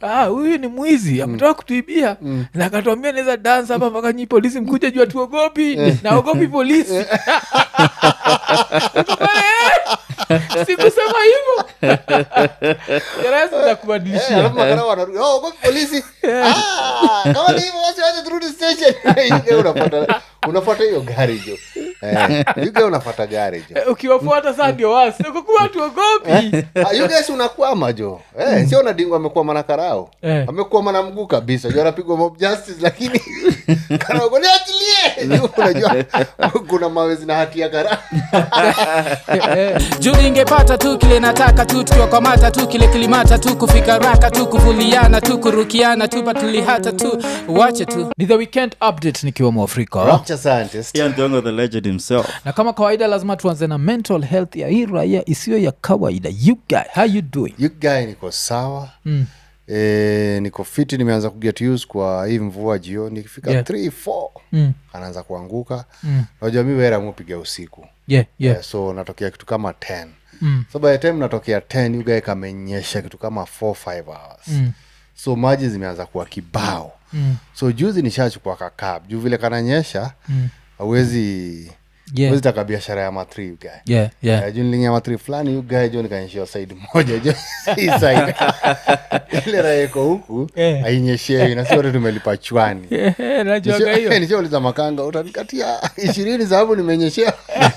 "Ah, huyu ni mwizi ametoka kutuibia na akatuambia naweza dansa hapa mpaka nyi polisi mkuja juu atuogopi naogopi polisi sikusema hivyo Eh, kubadilishia alafu makarao wanarudi, "Oh, ogopi polisi Ah, kama ni hivyo basi wacha turudi station Yuga unafuata unafuata hiyo gari jo Eh, Yuga unafuata gari jo ukiwafuata saa ndio wasi kukuwa tuogopi Ah, you guys unakwama jo eh, sio nadingo amekuwa na karao Eh. amekuwa na mguu kabisa jo anapigwa mob justice lakini karago niachilie Juu unajua kuna mawe zina hatia karao juu ingepata tu kile nataka tu tukiwakwamata tu kile kilimata tu kufika raka tu kuvuliana tu kurukiana tu patulihata tu wache tu ni the weekend update nikiwa mwafrika rapture scientist Ian Thiongo the legend himself na kama kawaida lazima tuanze na mental health ya hii raia isiyo ya kawaida you guy how you doing you guy niko sawa Mm. e, niko fiti nimeanza kuget use kwa hii mvua jioni ikifika Yeah. 3 4 mm. anaanza kuanguka Mm. najua mi wera mupiga usiku yeah, yeah. Eh, so natokea kitu kama 10 Mm. so by the time natokea 10 yugae kamenyesha kitu kama 4 5 hours Mm. so maji zimeanza kuwa kibao Mm. so juzi nishachukua kakab juu vile kananyesha Mm. awezi Yeah. wezi taka biashara ya matri ugae Yeah, yeah. Eh, juu nilingia matri fulani ugae jo nikanyeshewa saidi moja jo hii side ile raha iko huku Eh. ainyeshewi na si wote tumelipa chwani Eh, najuaga hiyo nishauliza makanga utanikatia ishirini sababu nimenyeshea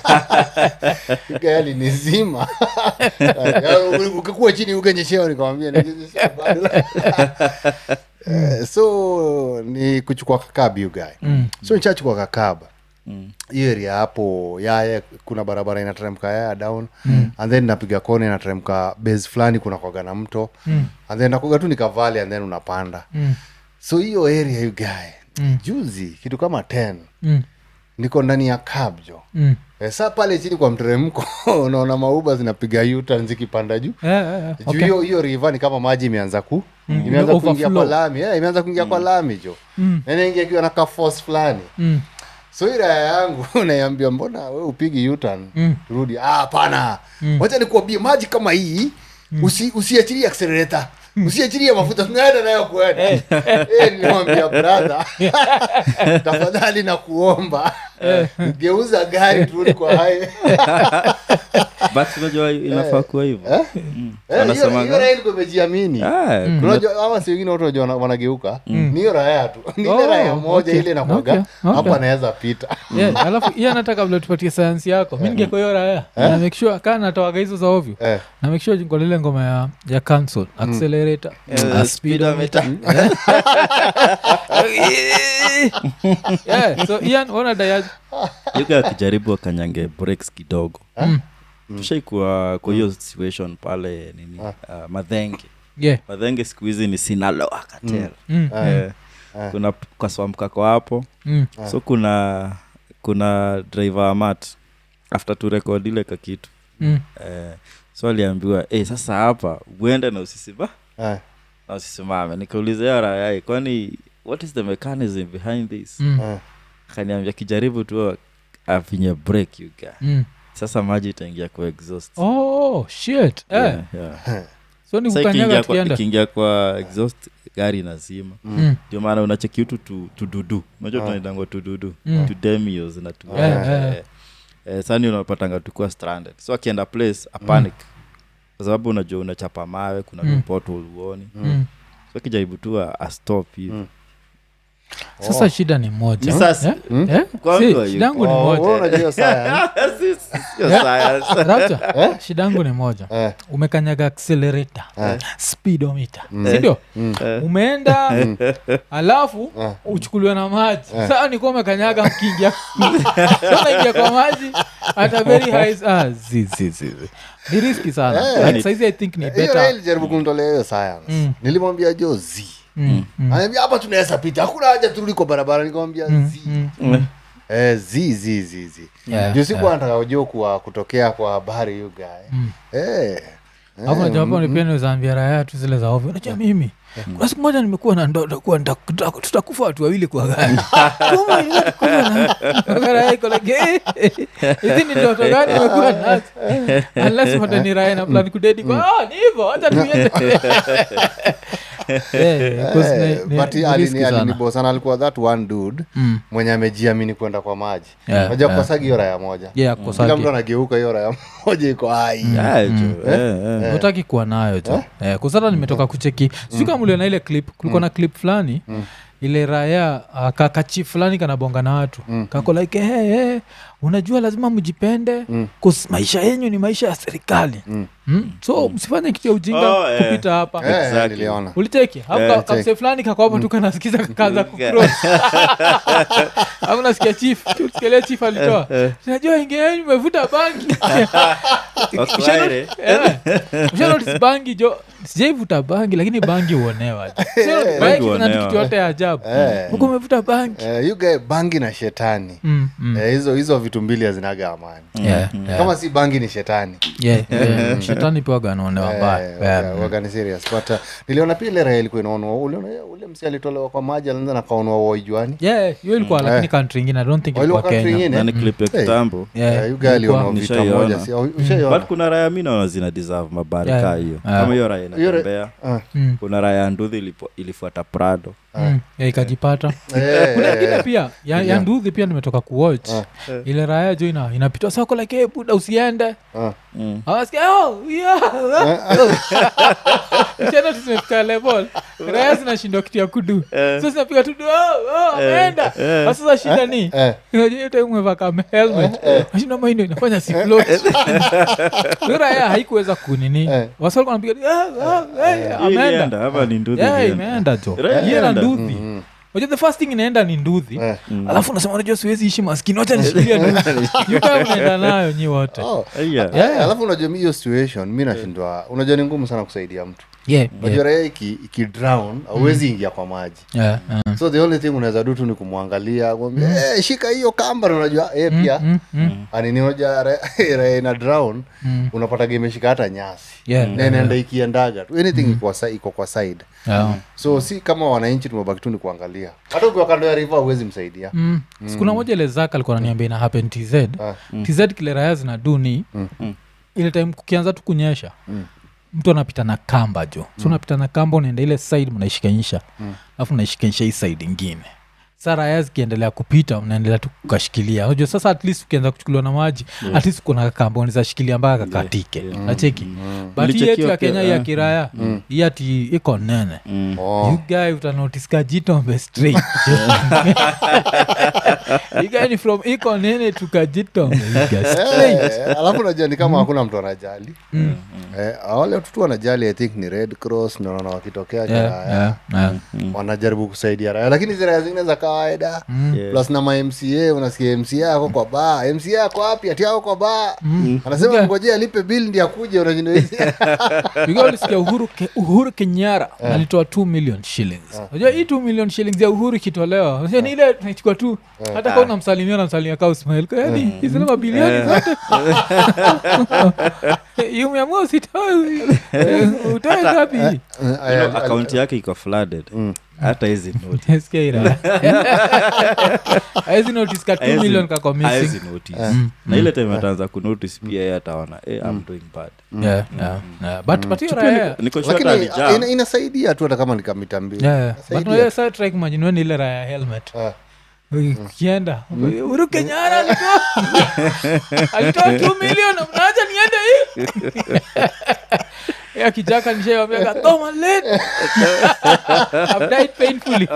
gali nizima ukikuwa chini ukenyeshewa nikamwambia "Nimenyeshewa bado." Eh, so ni kuchukua kakab you guy Mm. so nichachukua kakaba hiyo area hapo yaya kuna barabara inateremka yaya down mm. and then napiga kona inateremka base fulani kuna kwaga na mto mm. and then nakuga tu nikavale and then unapanda Mm. so hiyo area you guy Mm. juzi kitu kama 10 Mm. niko ndani ya kabjo Mm. e, saa pale chini kwa mteremko unaona mauba zinapiga yutan zikipanda juu Eh, eh, eh, juu okay. hiyo hiyo riva ni kama maji imeanza ku imeanza Ime- kuingia kwa overflow. lami yeah, imeanza kuingia kwa lami jo Mm. Na inaingia ikiwa na kafos fulani Mm. so hii raya yangu naiambia mbona we upigi yutan Mm. rudi "Ah, hapana wacha nikuambie maji kama hii usi, usiachilie accelerator usiachilie mafuta tunaenda nayo kuenda Eh, nilimwambia brother tafadhali na kuomba geuza gari turudi kwa highway but unajua inafaa kuwa hivyo Eh? Mm. Eh, hiyo- Wanasemaga- hiyo raya ilikuwa imejiamini Ah, kuna- unajua ama si wengine watu wanajua wana- wanageuka ni hiyo raya tu ni ile Oh, raya moja okay. ile nakwaga Okay, okay. hapa anaweza pita Yeah, alafu hiyo anataka vile tupatie sayansi yako mi ningeko hiyo raya na make sure kaa natoaga hizo za ovyo Eh. na make sure jingo lile ngoma ya, ya cancel accelerator Eh, Ah, speedometer. yeah, so ian ona dayaji yuga akijaribu akanyange breaks kidogo Mm. tushaikuwa kwa hiyo situation pale nini uh, madhenge yeah. madhenge siku hizi ni sinaloa katel mm. eh, kuna kaswamkako hapo Mm. so kuna kuna driver wa mat after turekod ile kakitu Mm. eh, so aliambiwa hey, sasa hapa uende na usisima Eh. na usisimame nikaulizia rayai kwani what is the mechanism behind this Mm. Eh. akaniambia kijaribu tu afinye break you guy Mm. sasa maji itaingia kwa exhaust oh shit eh. Yeah, yeah. so ni Sasa kukanyaga ikiingia kwa, tukienda ikiingia kwa exhaust gari nazima Mm. ndio maana unacheki utu tu- tududu unajua tunaitangwa tududu Mm. tudemios na tu Yeah, yeah. eh, eh, sani unapatanga tukuwa stranded so akienda place apanic kwa sababu unajua unachapa mawe kuna Mm. mm. uoni Mm. so akijaribu tu a- astop hivi sasa shida ni moja Ni sasa- Eh? Eh? Kwanza Si, yu- shida yangu ni Oh, wewe moja unajua hiyo science. Si- si- sio science. Rapture, shida yangu ni moja Eh. umekanyaga accelerator Eh. speedometer sindio Eh. umeenda alafu uchukuliwe na maji saa nikuwa umekanyaga mkiingia naingia kwa maji at a very high ah, zi, zi, zi, zi. ni riski sana Eh. like, saizi i think ni hiyo raha better ilijaribu kumtolea hiyo science Mm. nilimwambia jo z mm, mm, anaambia hapa tunaweza pita hakuna haja turudi kwa barabara nikamwambia mm, z mm. Eh, zi zi zi zi Yeah, juu sikuwa nataka ujua kuwa kutokea kwa habari you guy Mm. Eh. alafu najua hapo ni pia nizaambia raya tu zile za ovyo najua mimi kuna siku moja nimekuwa na ndoto kuwa nita- tuta- tutakufa watu wawili kwa gari Kama nilikuwa na- raya iko like, eh, hizi ni ndoto gani imekuwa nazo unless mata ni raya na plan kudedi kwa ah ni hivyo hata tuiende Yeah, 'cause Eh, ni- ni- but ni alini- risky sana. alinibosana alikuwa that one dude Mm. mwenye amejiamini kwenda kwa maji Yeah, najua yeah. kosagi hiyo raya moja Yeah, kila kosaki. mtu anageuka hiyo raya moja iko ai Ah, jo, eh, eh. utaki kuwa nayo jo eh, kusata nimetoka kucheki sijui kama uliona ile clip kulikuwa na clip fulani ile raya uh, kakachi fulani kanabonga na watu kako like hey, hey, unajua lazima mjipende mm. maisha yenyu ni maisha ya serikali mm. so msifanye kitu ya ujinga Oh, eh. kupita hapa Eh, Exactly. niliona uliteki Eh, kamse fulani kakwapa tu kanasikiza kakaanza au nasikia chief sikilia chief alitoa najua ingeeni mevuta bangi Waswahili. ushanotis bangi jo sijaivuta bangi lakini bangi uonewa Bangi na huonewa. kitu yote ya ajabu Eh. huku umevuta bangi Eh, you guy, bangi na shetani Mm, mm. Eh, hizo hizo vitu mbili hazinaga amani Yeah, yeah, kama si bangi ni shetani yeah, yeah. shetani pia waganaonewa Eh, mbaya waga- Yeah. waga ni serious but uh, niliona pia ile raha ilikuwa inaonwa uliona ule msi alitolewa kwa maji alianza na kaonwa waijuani Yeah, hiyo ilikuwa lakini country ingine i don't think ilikuwa Walikuwa country kenya ingine? Na ni clip ya Hey. kitambo Yeah, Eh, you guy alionwa ilikuwa- vita Nishaiona. moja si- au- ushaiona? but kuna raya mi naona zina deserve mabari Yeah. kaa hiyo Yeah. kama hiyo raya Hiyo ra- inatembea Ah. Mm, kuna raya ya nduthi ilipo- ilifuata prado mm. Yeah, ikajipata Eh, kuna eh, ingine eh. pia ya, ya nduthi pia nimetoka kuwatch ile raya jo ina, inapitwa sako like hey, buda usiende Ah. Mm. awasikia oh, yeah. Ukienda tu zimefika level raya zinashindwa kitu ya kudu so zinapiga tu oh, oh, ameenda Sasa sasa shida ni Eh. unajua hiyo time umevaa kama helmet nashinda maindo inafanya si float hiyo raya haikuweza kunini Eh. wasi walikuwa wanapiga ah, ah, eh, Hii ameenda ilienda, hapa ni nduthi Yeah, ilienda. imeenda jo Raya hiyo na imeenda. nduthi unajua the first thing inaenda ni nduthi Eh. alafu unasema unajua siwezi ishi maskini wacha nishikilia nduthi yukaa unaenda nayo nyi wote Oh. Aya. Yeah. alafu unajua mi hiyo situation mi nashindwa unajua ni ngumu sana kusaidia mtu Yeah, unajua yeah, raia iki, iki drown auwezi ingia kwa maji yeah, yeah. so the only thing unaweza du tu ni kumwangalia kumwambia "Eh, shika hiyo kamba na unajua eh, pia Mm, mm, anini unajua ra- raia ina drown unapata imeshika hata nyasi Yeah, na inaenda ikiendaga tu anything iko sa- iko kwa side yeah. so si kama wananchi tumebaki tu ni kuangalia hata ukiwa kando ya river huwezi msaidia Mm. sikuna moja ile zak alikuwa naniambia ina happen tz Ah. tz kile raya zinadu ni ile time kukianza tu kunyesha mtu anapita na kamba jo so unapita na kamba unaenda ile side mnaishikanisha alafu mnaishikanisha hii side ingine sa raya zikiendelea kupita mnaendelea tu kukashikilia unajua sasa at least ukianza kuchukuliwa na maji at least kuna kamba unaweza shikilia mpaka kakatike nacheki but hii yetu Nilichekiwa ya kenya pia, hii ya eh. kiraya hii ati iko nene oh. you guy utanotice kajitombe straight you guy ni from iko nene to kajitombe you guy straight Eh, alafu najua ni kama hakuna mtu anajali eh, wale watu tu wanajali i think ni red cross naona wakitokea Yeah, kiraya yeah, yeah. wanajaribu kusaidia raya lakini hizi raya zingine za kawaida Yeah. plus na mamca unasikia mca ako kwa baa mca ako wapi ati ako kwa baa anasema Yeah. ngojea alipe bill ndi akuje unashinda hizi You guy ulisikia uhuru, ke, uhuru kenyara alitoa 2 million shillings unajua hii 2 million shillings ya uhuru ikitolewa unajua ni ile tunaichukua tu hata kaa unamsalimia unamsalimia kaa usmail yani izile mabilioni zote Yu umeamua usitoe eh, utoe ngapi Eh, You know, aya, akaunti yake iko flooded hata hizi note Nasikia ira. Haezi notice ka 2 Haezi- million kako missing. haezi notice na ile time ataanza kunotice pia ye ataona eh, I'm doing bad Yeah, yeah, yeah. But- but hiyo Pia raya- niko- niko sure lakini alijam. ina- inasaidia tu hata kama ni kamita mbili Yeah, yeah. But Inasaidia. unajua sasa try kumagine wewe ni ile raya ya helmet Ah. ukienda Uhuru Kenyatta alitoa alitoa 2 million na mnaacha niende hii ya kijaka nishaiwambia toma late I've died painfully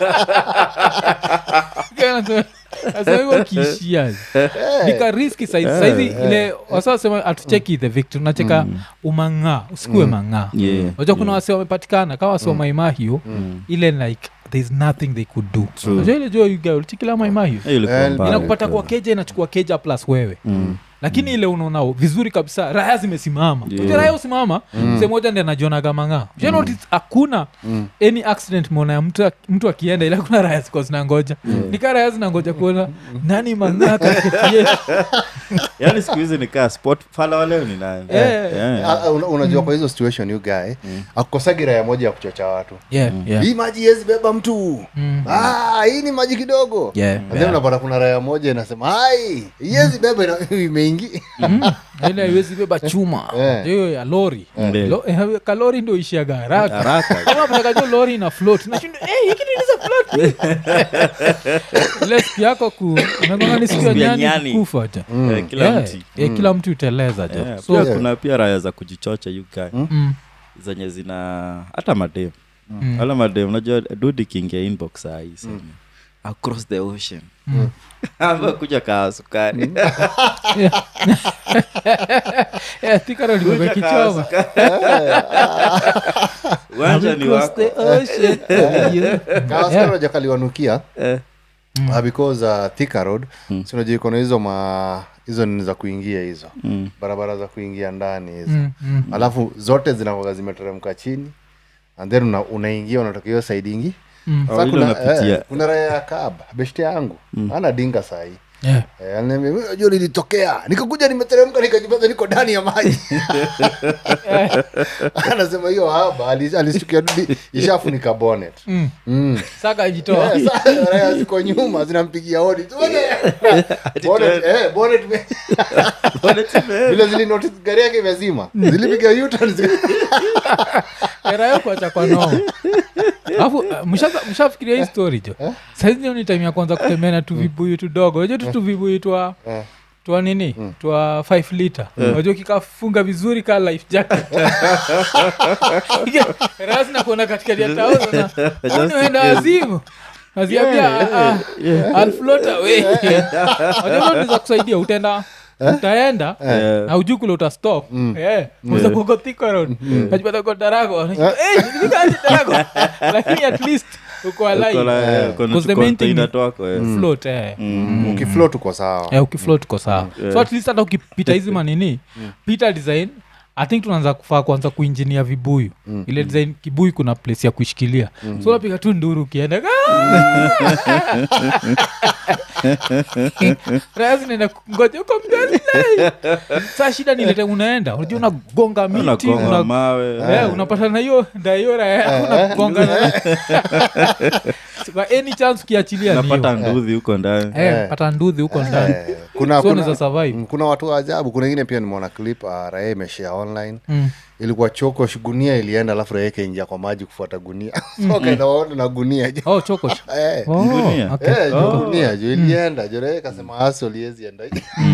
asaiwa kiishia nikariski saizi saizi ile wasasema atucheki the victim nacheka umang'aa usikue mang'aa Yeah, unajua kuna wase wamepatikana kama wase wa maimahio ile like thereis nothing they could do unajua ile jua yuga ulichikila maimahio Eh, ilikuwa Eh, mbaya, inakupata ilikuwa. kwa keja inachukua keja plus wewe lakini ile unaona vizuri kabisa raya zimesimama Yeah. yeah. raya usimama mse moja ndi anajionaga mang'aa mm. hakuna any accident mona ya mtu, mtu akienda ila kuna raya ziko zinangoja nika raya zinangoja kuona nani mang'aa katikati yetu yaani siku hizi nikaa sport fala waleo ni nani Eh. Yeah. Ah, ah, una- unajua kwa hizo situation you guy akukosagi raya moja ya kuchocha watu yeah, yeah. hii maji yezi beba mtu ah, hii ni maji kidogo Yeah, And then yeah. unapata kuna raya moja inasema ai yezi beba ina- imeingi ile haiwezi beba chuma Eh. hiyo ya lori Eh. Lo- eh, kalori ndo ishiaga haraka haraka unapatakajo lori na float nashinda hey, hiki nini za float ile siku yako ku unagonga ni siku ya Siku ya nyani nyani. kufa ja Eh, kila Yeah, mti yeah, kila mtu uteleza jo Yeah, so pia kuna pia raya za kujichocha yuka mm, zenye zina hata madem Mm. wala madem unajua dudi kiingia inbox saa hii sema, across the ocean amba kuja kaa sukari yeah, Thika limebeba Kuja kaa kichoma sukari. uwanja ni Across wako the ocean. Yeah. kawaskaraja kaliwanukia Eh, uh, because uh, Thika road si unajua iko na hizo ma hizo nini za kuingia hizo mm. barabara za kuingia ndani hizo Mm, mm. alafu zote zinakoga zimeteremka chini and then una, unaingia unatoka hiyo side ingi Mm. Sasa Oh, ile kuna, unapitia. eh, kuna raya ya kab beshte yangu ana dinga sahii Yeah. Eh, ananiambia, "Mimi najua lilitokea nikakuja nimeteremka nikajipata niko ndani ya maji anasema hiyo haba ali- alishtukia dudi ishafunika bonnet Mm. mm. saka jitoa Eh, sasa raya ziko nyuma zinampigia hodi Tuone. Bonnet, eh, bonnet ime- vile zilinotice gari yake imezima zilipiga U-turn zika- erayo kuacha kwa noo alafu uh, mshaza- mshafikiria hii story jo saizi ndio ni time ya kwanza kutembea na tuvibuyu tudogo unajua tu tuvibuyu twa Eh. twa nini twa 5 liter unajua kikafunga vizuri ka life jacket rasna kuona katikati ya tauza uenda wazimu naziambia alflota we za kusaidia utenda utaenda Eh, na ujuu kule utastop Eh, unaweza kuwa Thika road najipata uko Tarago Unashindwa, "Eh, nilifika aje Tarago?" lakini at least uko alive. uko na- Eh. uko na Because the main thing container ni- twako, eh. Float, eh. ukifloat uko sawa Eh, ukifloat uko sawa so at least hata ukipita hizi manini pita design i think tunaanza kufaa kuanza kuinjinia vibuyu ile design kibuyu kuna place ya kuishikilia so unapiga tu nduru ukienda raya zinaenda ngoja uko mbele saa shida nilete unaenda unajua unagonga miti Unagonga una- mawe Eh, unapata na hiyo ndaiora unagongana kwa any chance ukiachilia ni hiyo. napata ndudhi huko ndani Eh, pata nduthi huko ndani Eh, kuna, So kuna, unaweza survive. mm, kuna watu wa ajabu kuna ingine pia nimeona clip uh, raya imeshare online Mm. ilikuwa choko sh- gunia ilienda alafu raya ikaingia kwa maji kufuata gunia so kaenda waona na gunia jo oh chokoch Eh, Oh, Gunia? okay. eh, jo gunia jo ilienda jo raya ikasema aso liezi enda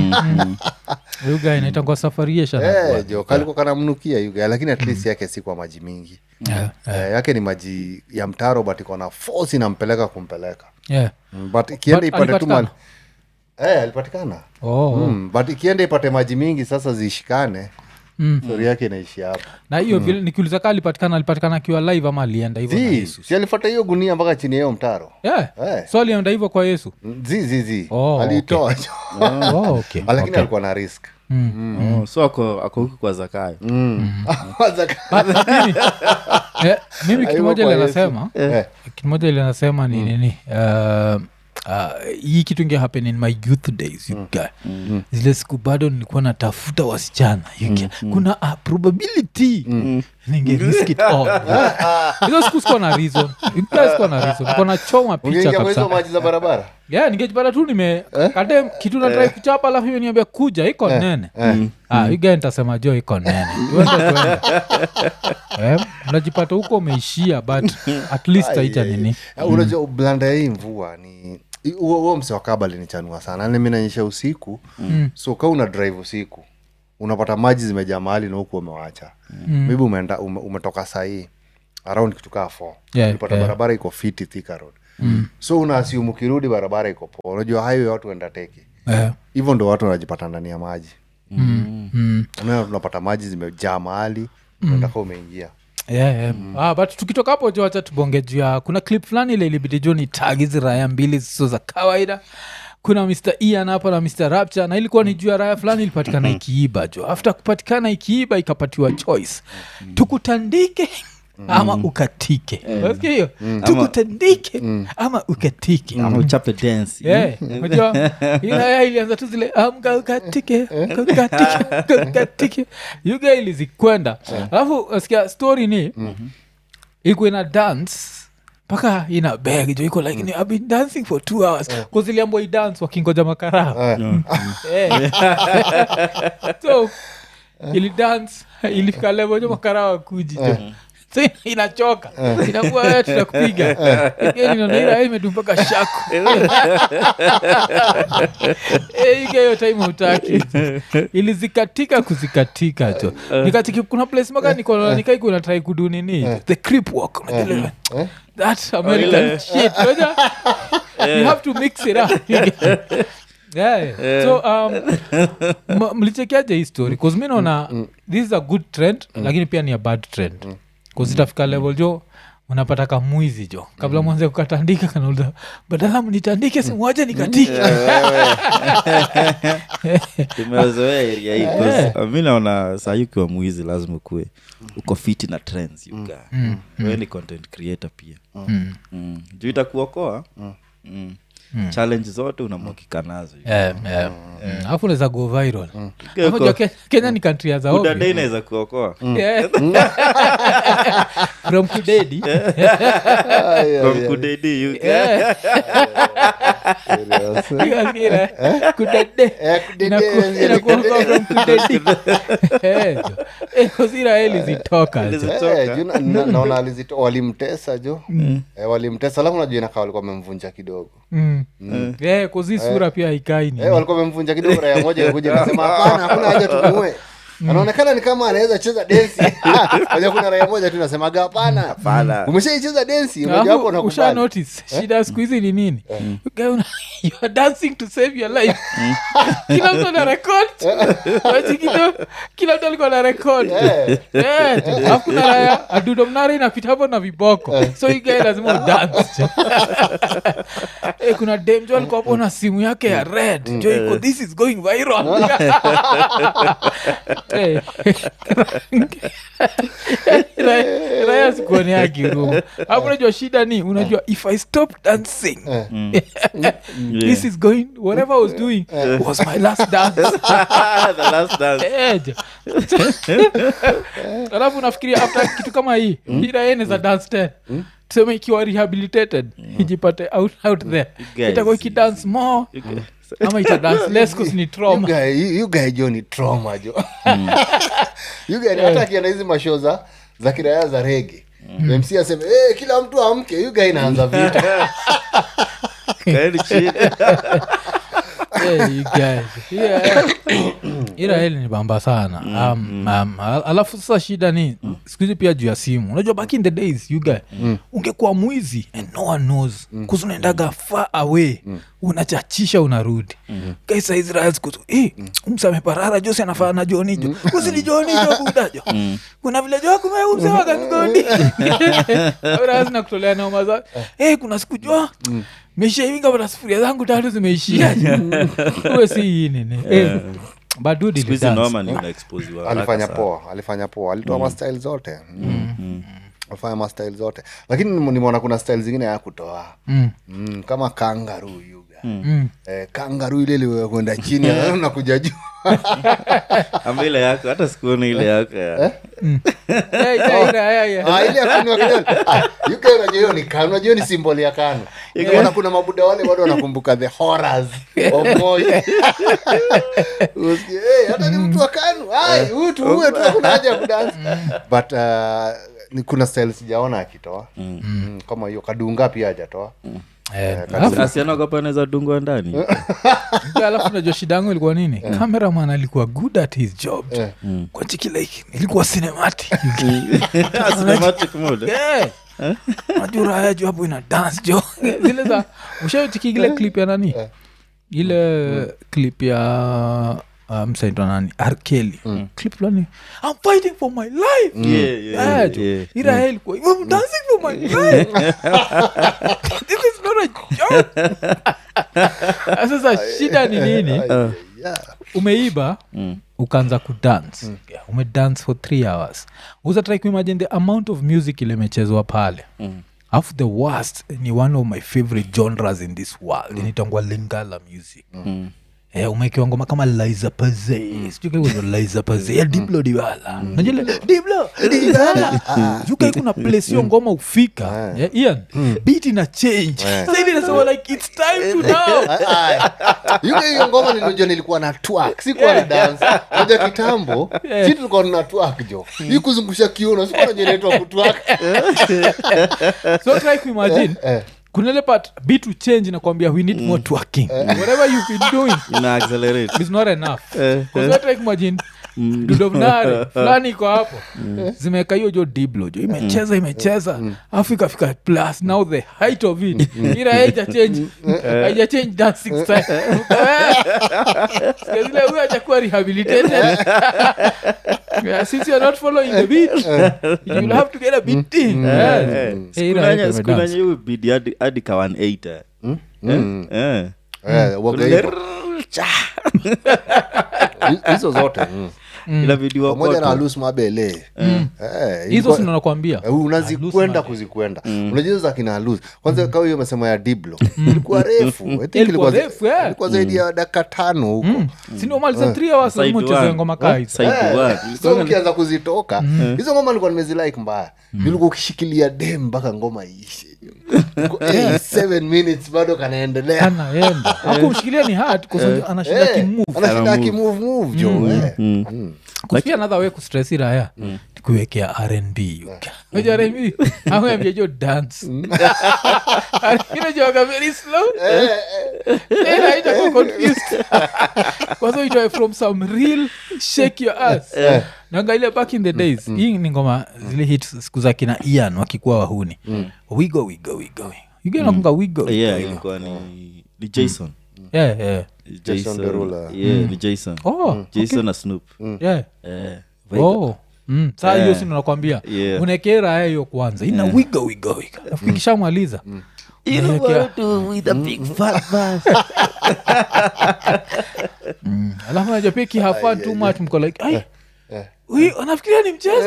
Huyu guy inaitangwa safariesha Eh, jo kalikuwa kanamnukia yuga lakini at least yake si kwa maji mingi eh, yake ni maji ya mtaro but iko na force inampeleka kumpeleka mm, but ikienda But ipate tu alipatikana? mali eh, alipatikana oh. mm, but ikienda ipate maji mingi sasa zishikane Mm. stori yake inaishi hapo na hiyo vile nikiuliza kaa alipatikana alipatikana akiwa live ama alienda hivyo na zi yesu si alifata hiyo gunia mpaka chini ya hiyo mtaro yeah. Eh. so alienda hivyo kwa yesu Mm, zi zi zi Oh, aliitoa oh, okay. lakini okay. alikuwa na risk Mm. Oh, so ako ako huku kwa zakayo Kwanza- But mimi, eh, mimi kitu Aibu moja kwa ile Yesu. nasema Eh, kitu moja ile nasema ni nini uh, uh, hii kitu inge happen in my youth days you guy. zile siku bado nilikuwa natafuta wasichana you guy. kuna a probability ninge risk it all hizo siku sikuwa na reason You guys sikuwa na reason nilikuwa nachoma picha ungeingia kwa hizo kabisa maji za barabara yeah, ningejipata tu nime kade kitu natrai kuchapa alafu hiyo niambia kuja iko nene Ah, you guy nitasema jo iko nene Tuende, tuende. Eh, unajipata huko umeishia but at least haita nini Eh, unajua blanda ya hii mvua ni huo huo mse wa kaba alinichanua sana yani mi nanyesha usiku so ka una drive usiku unapata maji zimejaa mahali na huku umewacha maybe umeenda ume, umetoka sahii around kitu kaa four Yeah, unapata yeah. barabara iko fiti Thika road so unaasium ukirudi barabara iko poa unajua highway watu enda teke Eh, hivyo ndo watu wanajipata ndani ya maji mm. unaona tunapata maji zimejaa mahali unataka umeingia Yeah, yeah. Ah, but tukitoka hapo jo wacha tubonge juu ya kuna clip fulani ile ilibidi jo ni tag hizi raya mbili zisizo za kawaida kuna mr ian hapa na mr rapture na ilikuwa ni juu ya raya fulani ilipatikana ikiiba jo after kupatikana ikiiba ikapatiwa choice tukutandike ama ukatike Unasikia hiyo tukutandike ama ukatike ama uchape dance Yeah, unajua ilaya ilianza tu zile amka ukatike ukatike ukatike yuga ilizikwenda alafu sikia story ni ilikuwa ina dance mpaka ina beg jo iko like I've been dancing for two hours bcause iliambwa idance wakingoja makarao Eh. so ilidance ilifika level jo makarao akuji jo so ina- inachoka inakuwa wewe tutakupiga inaira imedu mpaka shaku Eh, ike hiyo time utaki ilizikatika kuzikatika jo nikatiki kuna place maka niko nikaikuna trai kudu nini the creep walk unajua ile- that american shit unajua you have to mix it up yeah. so um, m- mlichekeaje hii story bcause mi naona this is a good trend lakini pia ni a bad trend bcause itafika level jo unapata kamwizi jo kabla mwanze kukatandika kanauliza badala mnitandike simwache nikatike tumezoea area hii 'cause, uh, mi naona saa hii ukiwa mwizi lazima ukuwe uko fiti na trends yuga wewe ni content creator pia mm. juu itakuokoa mm. challenge zote unamwakika nazo Yeah, yeah. Mm. alafu unaweza go viral Uko- Alafu jua Ke- kenya ni kantri ya Buda zaobi day inaweza kuokoa Yeah. from kudedi from kudedi yuga Yeah. Kira, kudede. Eh, kudede, Inaku- inakuokoa from kudedi. Eh, jo. Eh, 'cause Israeli zitoka jo. Eh, juu na- na- naona alizito walimtesa jo eh, walimtesa alafu najua inakaa walikuwa wamemvunja kidogo Mm. Eh, 'cause hii sura pia haikai ni eh, walikuwa wamemvunja kidogo raya moja kuja nasema hapana hakuna haja tumuue anaonekana ni kama anaweza cheza densi Unajua kuna raya moja tu nasemaga hapana Hapana. umeshaicheza densi Alafu, moja wapo usha unakubali notice shida ya siku hizi ni nini Guy una- you are dancing to save your life kila mtu ana record Wachikito, kila mtu alikuwa na record Eh. Eh, alafu kuna raya adudo mnara inapita hapo na viboko so hii guy lazima udance Eh, kuna dem jo alikuwa hapo na simu yake ya red jo iko this is going viral Eh, Raya- raya sikuone akirumu hapo unajua shida ni unajua if i stop dancing this is going whatever i was doing was my last dance the last dance Eh, jo. alafu nafikiria after kitu kama hii iraeneza dance ten tuseme ikiwa rehabilitated ijipate out, out there guys- itakuwa ikidance more ama itadance less cause ni You trauma guy- you- you guy jo ni trauma jo You guy ni- hata akienda hizi masho za za kiraya za rege mc aseme hey, kila mtu amke you guy inaanza vita kaeni chini Yeah, you guys. Yeah. iraeli ni bamba sana um, um, al- alafu sasa shida ni sikuhizi pia juu ya simu unajua back in the days you guy ungekuwa mwizi and no one knows kuzi unaendaga far away unachachisha unarudi kaisa israel kutu eh, umsameparara josi anafaa na joni jo usini joni jo kudajo kuna vile jo kume umsewaga mgodi na kutolea noma za eh, kuna siku jo meshaivinga pata sufuria zangu tatu zimeishia uwe si hii nini eh, but dude Siku hizi ilidance. noma ni unaexposiwa haraka alifanya sana. poa alifanya poa alitoa mastyle zote mm. alifanya mastyle zote lakini nimu- nimeona kuna style zingine ya kutoa Mm. mm, kama kangaru yuga Mm. eh, kangaru ile iliwe kwenda chini nakuja juu ama ile yako hata sikuona ile yako ya Eh, yeah, yeah, yeah. Ah, ile ya kunywa kinywa. Ah, yuga unajua hiyo ni kanu unajua hiyo ni simboli ya kanu Nimeona kuna mabuda wale bado wanakumbuka the horrors of Moi. Usikie, "Hey, hata ni mtu wa kanu Ai, huyu tu uwe tu hakuna haja ya kudansi but uh, ni kuna style sijaona akitoa mm. kama hiyo kadunga pia hajatoa Eh, alafu- asianagopa anaweza dungwa ndani alafu najua shida yangu ilikuwa nini cameraman alikuwa good at his job kwanchiki like ilikuwa cinematic Cinematic mode. najuraya juu hapo ina dance jo zile za ushachiki ile clip ya nani ile clip ya uh, msaitwa nani arkeli clip fulani i'm fighting for my life Yeah, yeah, Yeah, jo. yeah. Ira ilikuwa, I'm dancing for my life. This is not a joke. sasa shida ni nini yeah. umeiba ukaanza kudance yeah, umedance for three hours uzatrai kuimagine the amount of music ilimechezwa pale alafu the worst ni one of my favorite genres in this world inaitangwa lingala music Eh, umekiwa ngoma kama liza paze sijukazo liza paze ya diblo diwala najile diblo diwala jukai kuna place hiyo ngoma ufika eh, ian beat ina change sahivi nasema like it's time to now yuke hiyo ngoma nilijua nilikuwa na twak sikuwa na dance moja kitambo si tulikuwa na twak jo hii kuzungusha kiuno sikuwa najua inaitwa kutwak so try kuimagine kuna ile part beat to change nakwambia we need more twerking whatever you've been doing ina accelerate is not enough Because try kuimagine dudovnare fulani iko hapo zimeweka hiyo jo diblo jo imecheza imecheza afu ikafika plus now the height of it ila haija change haija change dancing style Sikia zile huyo hajakuwa rehabilitated Yeah, since you're not following the beat you'll have to get a beat in Yes. Eh, ila haikuwa imedance. sikunanya bidi hadi- hadi ka 180 Eh, eh. Eh, waga hivyo. Hi- hizo zote mm. inabidi pamoja na wakoto. alus mabele Eh, hizo ilikuwa- sinakwambia Eh, unazikwenda kuzikwenda unajua za kina alus kwanza kawa hiyo mesema ya diblo ilikuwa refu I think Ilikuwa ilikuwa za- refu, yeah. ilikuwa zaidi ya dakika tano huko sindomaliza three hours Side lazima ucheze one. ngoma kaa hizo. Side Eh, one. so ukianza kuzitoka hizo ngoma nilikuwa nimezilike mbaya nilikuwa ukishikilia dem mpaka ngoma iishe Eh, seven minutes bado kanaendelea anaenda akumshikilia ni hard kwa anashinda Eh, kimove anashinda akimove move jo eh. Mm. kuspia another way kustress iraya kuwekea rnb aja rnb ameambia jo dance inajoga very slow then haitakuwa confused kwanza itoe from some real shake your ass nangaile back in the days hii ni ngoma zile hit siku za kina ian wakikuwa wahuni wigo wigo wigo iganakunga wigo yeah ilikuwa ni ni jason yeah, yeah. Jason Derulo. yeah ni jason Oh, jason na snoop yeah. eh oh. Mm. saa hiyo Eh. si nakwambia Yeah. unaekea raya hiyo kwanza ina wiga wiga wiga Alafu ikishamaliza You know Unaekea- what to do with a big fat bass. Mm. alafu najua pia kihafa too much mko like ai huyu anafikiria ni mchezo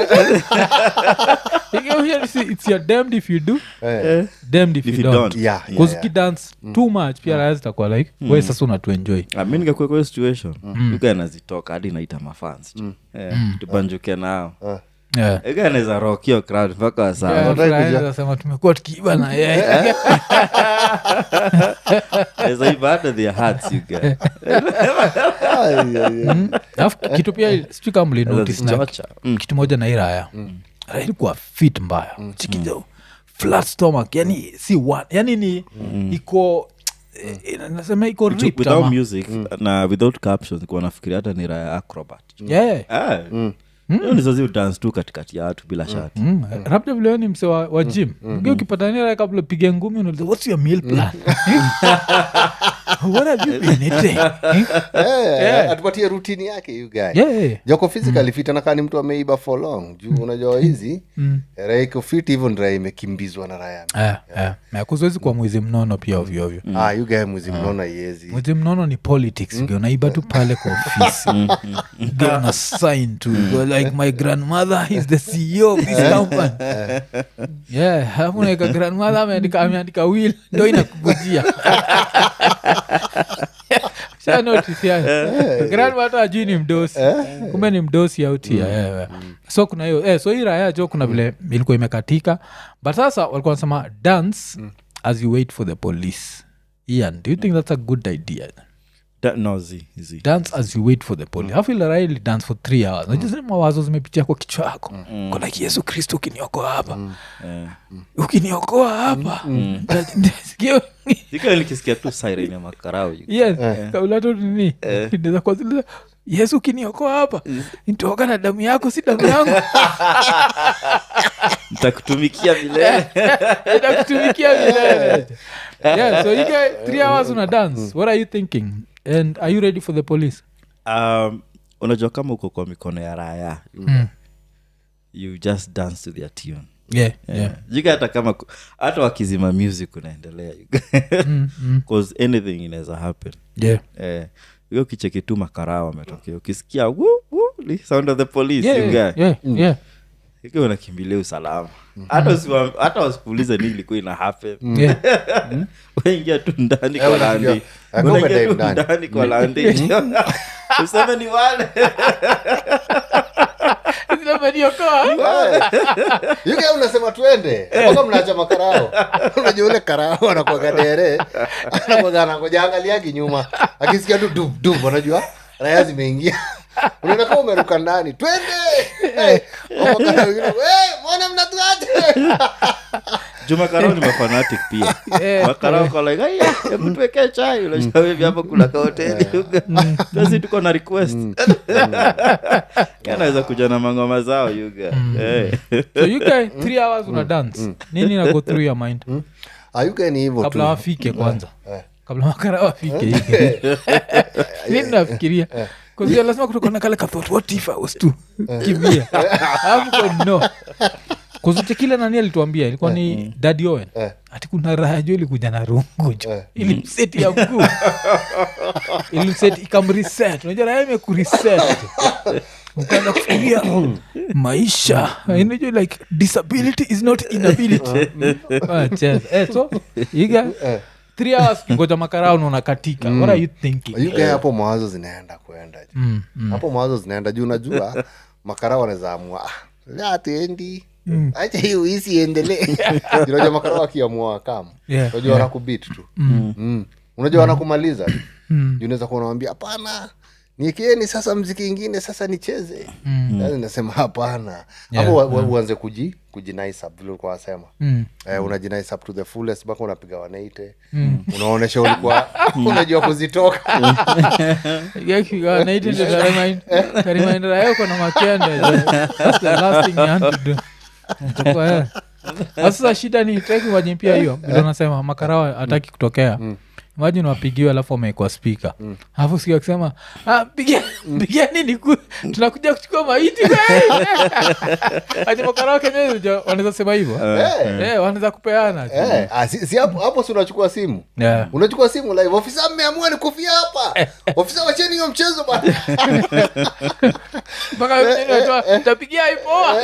Ikiwa it's- it's your damned if you do Eh. damned if, If you you don't don't. Yeah, yeah, Because yeah. ukidance too much pia raya zitakuwa like we sasa unatuenjoy Ah, mi ningekuwa kwa hiyo situation yuga anazitoka hadi naita mafans Eh, tubanjuke nao yeah. yuga anaweza rock hiyo crowd mpaka wasaa Yeah, Unataka Raya kujua- anasema tumekuwa tukiiba na yeye naweza iba hata their hearts yuga Ai, ai, ai. alafu kitu pia sijui kama mlinotice na Anazichocha. Mm. kitu moja na hii raya raya ilikuwa fit mbaya chikijo flat stomach yani si one yani ni iko eh, nasema iko Ju- ripped without ama- music na without captions kuwa nafikiria hata ni raya acrobat Yeah. Ah, hiyo ndizo zi dance tu katikati ya watu bila shati Mm, labda vile wewe ni mse wa, wa gym Ukiwa ukipatania raya kabla upige ngumi unauliza what's your meal plan what have you been eating Eh, Yeah. atupatie rutini yake you guy yeah. joko physically fit anakaa ni mtu ameiba for long juu unajua hizi raha iko fit hivyo ni raha imekimbizwa na raya Eh, eh. Na kuzoezi kwa mwizi mnono pia ovyoovyo ah, you guy mwizi mnaona iezi mwizi mnono ni politics mm. unaiba tu pale kwa ofisi Get on a sign to go like my grandmother is the ceo of this company yeah alafu naeka grandmother ameandika ameandika will ndo inakugujia Sha notice yani. grandmother ajui ni mdosi kumbe ni mdosi autia yeah. so kuna hiyo eh, so hii raya jo kuna vile ilikuwa imekatika but sasa walikuwa wanasema dance as you wait for the police ian do you think that's a good idea Da- no zi zi dance as you wait for the police hafu ile raha ili dance for three hours najua zile mawazo zimepitia kwa kichwa yako Uko like yesu kristo ukiniokoa hapa Eh. ukiniokoa hapa Nasikia- Sika nikisikia tu siren ya makarao yuga. yes kabla tu nini inaweza kuwa zile, yesu ukiniokoa hapa nitoka na damu yako si damu yangu nitakutumikia milele itakutumikia milele yeah, so you get three hours una dance what are you thinking and are you ready for the police um, unajua kama uko kwa mikono ya raya you just dance to their tune yeah, yeah. yeah. Yuga hata kama ku- hata wakizima music unaendelea yuga. Cause anything inaweza happen yeah. eh, yuga ukicheki tu makarao ametokea ukisikia "Woo, woo," ni sound of the police Yeah, yuga. yeah, yeah, yeah. ikiwa unakimbilia usalama hata usiwa- hata wasikuulize nini ilikuwa ina happen Yeah. waingia tu ndani Eh, kwa unaingia- landi eh, kama unaingia dive tu ndani. ndani kwa landi useme ni wale Zinameniokoa. yuke unasema twende mpaka mnaacha makarao unajua ule karao anakwaga dere anakwaga anangoja angaliagi nyuma akisikia tu dub dub unajua raya zimeingia unaenda kama umeruka ndani twende Eh, wamakara wengine, "Eh, mbona mnatuache jumakarao ni mafanatic pia Eh, makarao kolaiga hebu tuwekee chai unashawevi hapo kuna kahoteli basi tuko na request anaweza kuja na mangoma zao yuga Eh. so you guy three hours una dance nini na go through your mind ayuke ni hivyo tu kabla wafike kwanza Eh. kabla makara wafike hike nini nafikiria kuzia lazima kutoka na kale kathot what if I was to kimbia alafu kwa no kuzuche kile nani alituambia ilikuwa ni dadi owen Eh. ati kuna raha jo ilikuja na rungu jo Eh. ilimseti ya mguu ilimseti ikamreset unajua raha imekureset ukaanza kufikiria maisha inajua like disability is not inability Ah, cheza. Eh, so iga three hours kingoja makarao naona katika what are you thinking ayuke hapo mawazo zinaenda kuenda ju. Mm, mm. hapo mawazo zinaenda juu unajua makara wanaweza amua "Ah, leo hatuendi acha hii uisi iendelee unajua makara wakiamua kam Yeah, unajua wanakubit tu Mm. unajua wanakumaliza tu. juu unaweza kuwa unawambia hapana niekeeni sasa mziki ingine sasa nicheze Yaani nasema hapana Yeah, hapo wa- wa- uanze kuji kujinaisap vile ulikuwa wasema Mm. eh, unajinaisap to the fullest mpaka unapiga wanaite unaonesha ulikuwa unajua kuzitoka karimaindira yako na makende That's the last thing you want to do. Itakuwa, eh. Na sasa shida ni taki waje pia hiyo vile unasema makarawa hataki kutokea imajini wapigiwe alafu wamewekwa spika alafu sikia akisema "Ah, pigia pigia nini ku- tunakuja kuchukua maiti aje makarawa kenyeja wanaweza sema hivyo Eh, Eh, wanaweza kupeana eh, ah, si si hapo hapo si unachukua simu Yeah. unachukua simu live ofisa mmeamua ni kufia hapa ofisa wacheni hiyo mchezo bana mpaka wengine wanatoa, tapigia ipoa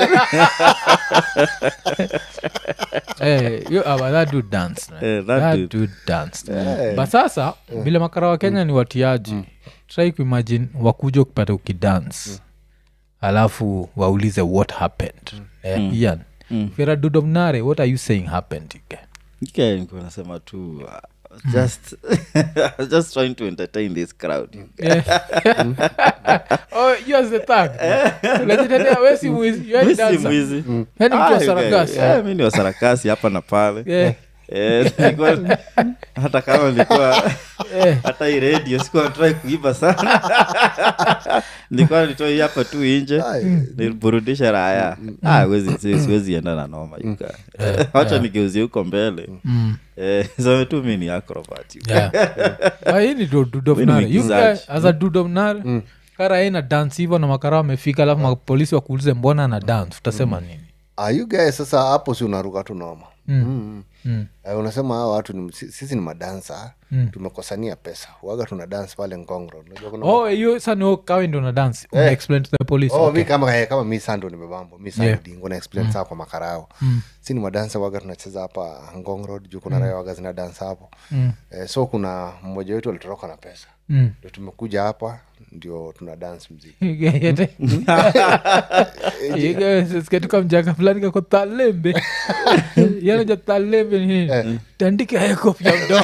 Eh, yo, ah, but that dude danced, man. Eh, that That dude. dude danced. but sasa vile makara wa kenya ni watiaji try kuimagine wakuja ukipata ukidance alafu waulize what happened eh, ian if you're a dude of nare what are you saying happened you guy? Ike nilikuwa nasema tu uh, just just trying to entertain this crowd Yeah. oh, you as the thug unajitetea we si mwizi you are Mi the si dancer. mwizi Yaani mtu wa Ah, you sarakasi. guys, yeah, mi ni wasarakasi hapa na pale Yeah. Eh, nilikuwa- hata kama nilikuwa Eh. hata hii radio sikuwa natrai kuiba sana nilikuwa nitoi hapa tu inje niburudisha raya ah, wezi, si- siwezi enda na noma yuka wacha nigeuzie huko mbele Eh, seme tu mi ni acrobat yuka. Yeah. Ah, hii ni du- dude of Mi ni nare. You mwigizaji. guy, as a dude of nare, kara yeye na dance hivyo na makara wamefika alafu mapolisi wakuulize mbona na dance utasema nini ayugae sasa hapo si unaruka tu noma Mm. Mm. Eh, unasema hawa watu ni, si- sisi ni madansa tumekosania pesa waga tuna dance pale ngongro unajua kuna oh hiyo sa ni kawe ndo na dance Una explain to the police Oh, okay. mi kama eh, kama mi sando nimebambo mi Yeah. sandingo na explain saa kwa makarao si ni madansa waga tunacheza hapa ngong road juu kuna raya waga zina dansa hapo eh, so kuna mmoja wetu alitoroka na pesa Mm. ndio tumekuja hapa ndio tuna dance mziki Yete. You guys, sikia tu kama mjaka fulani kako talembe yanaja talembe ni nini tandike hayakopya mdomo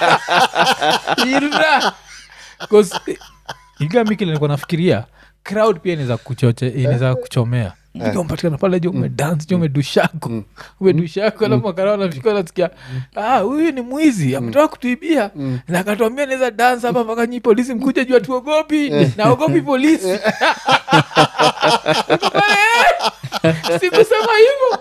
ira igamikile nilikuwa nafikiria crowd pia inaweza kuchoche inaweza kuchomea mpatikana pale ju umedance ju umedushako umedushako alafu makara nafika nasikia ah huyu ni mwizi ametoka kutuibia na akatuambia naweza dance hapa mpaka nyi polisi mkuja juu atuogopi naogopi polisi Niko pale, eh, sikusema hivo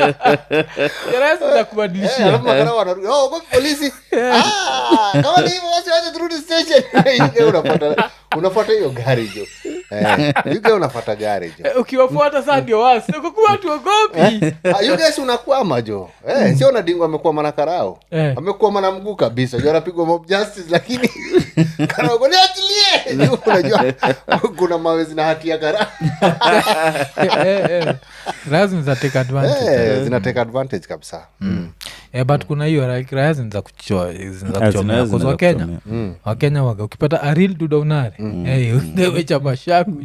Eh, kubadilishia alafu makarao wanarudi, "Oh, ogopi polisi Ah, kama ni hivyo basi wacha turudi station Yuge unafuata unafuata hiyo gari jo Eh, yuge unafuata gari jo Eh, ukiwafuata saa ndio wasi kukuwa tuogopi Ah, you guys unakwama jo eh, sio nadingo amekwama na karao Eh. amekwama na mguu kabisa jo anapigwa mob justice lakini karao niachilie unajua kuna mawe zina hatia kara Eh, eh. raya zinaweza take advantage Eh, zina take advantage kabisa Mm. Eh, but kuna hiyo like raya zinaweza kuchoa zinaweza Ah, kuchomea zinaweza- Cause zinaweza wakenya kuchomea. wakenya waga ukipata aril dudaunare wechapa shaku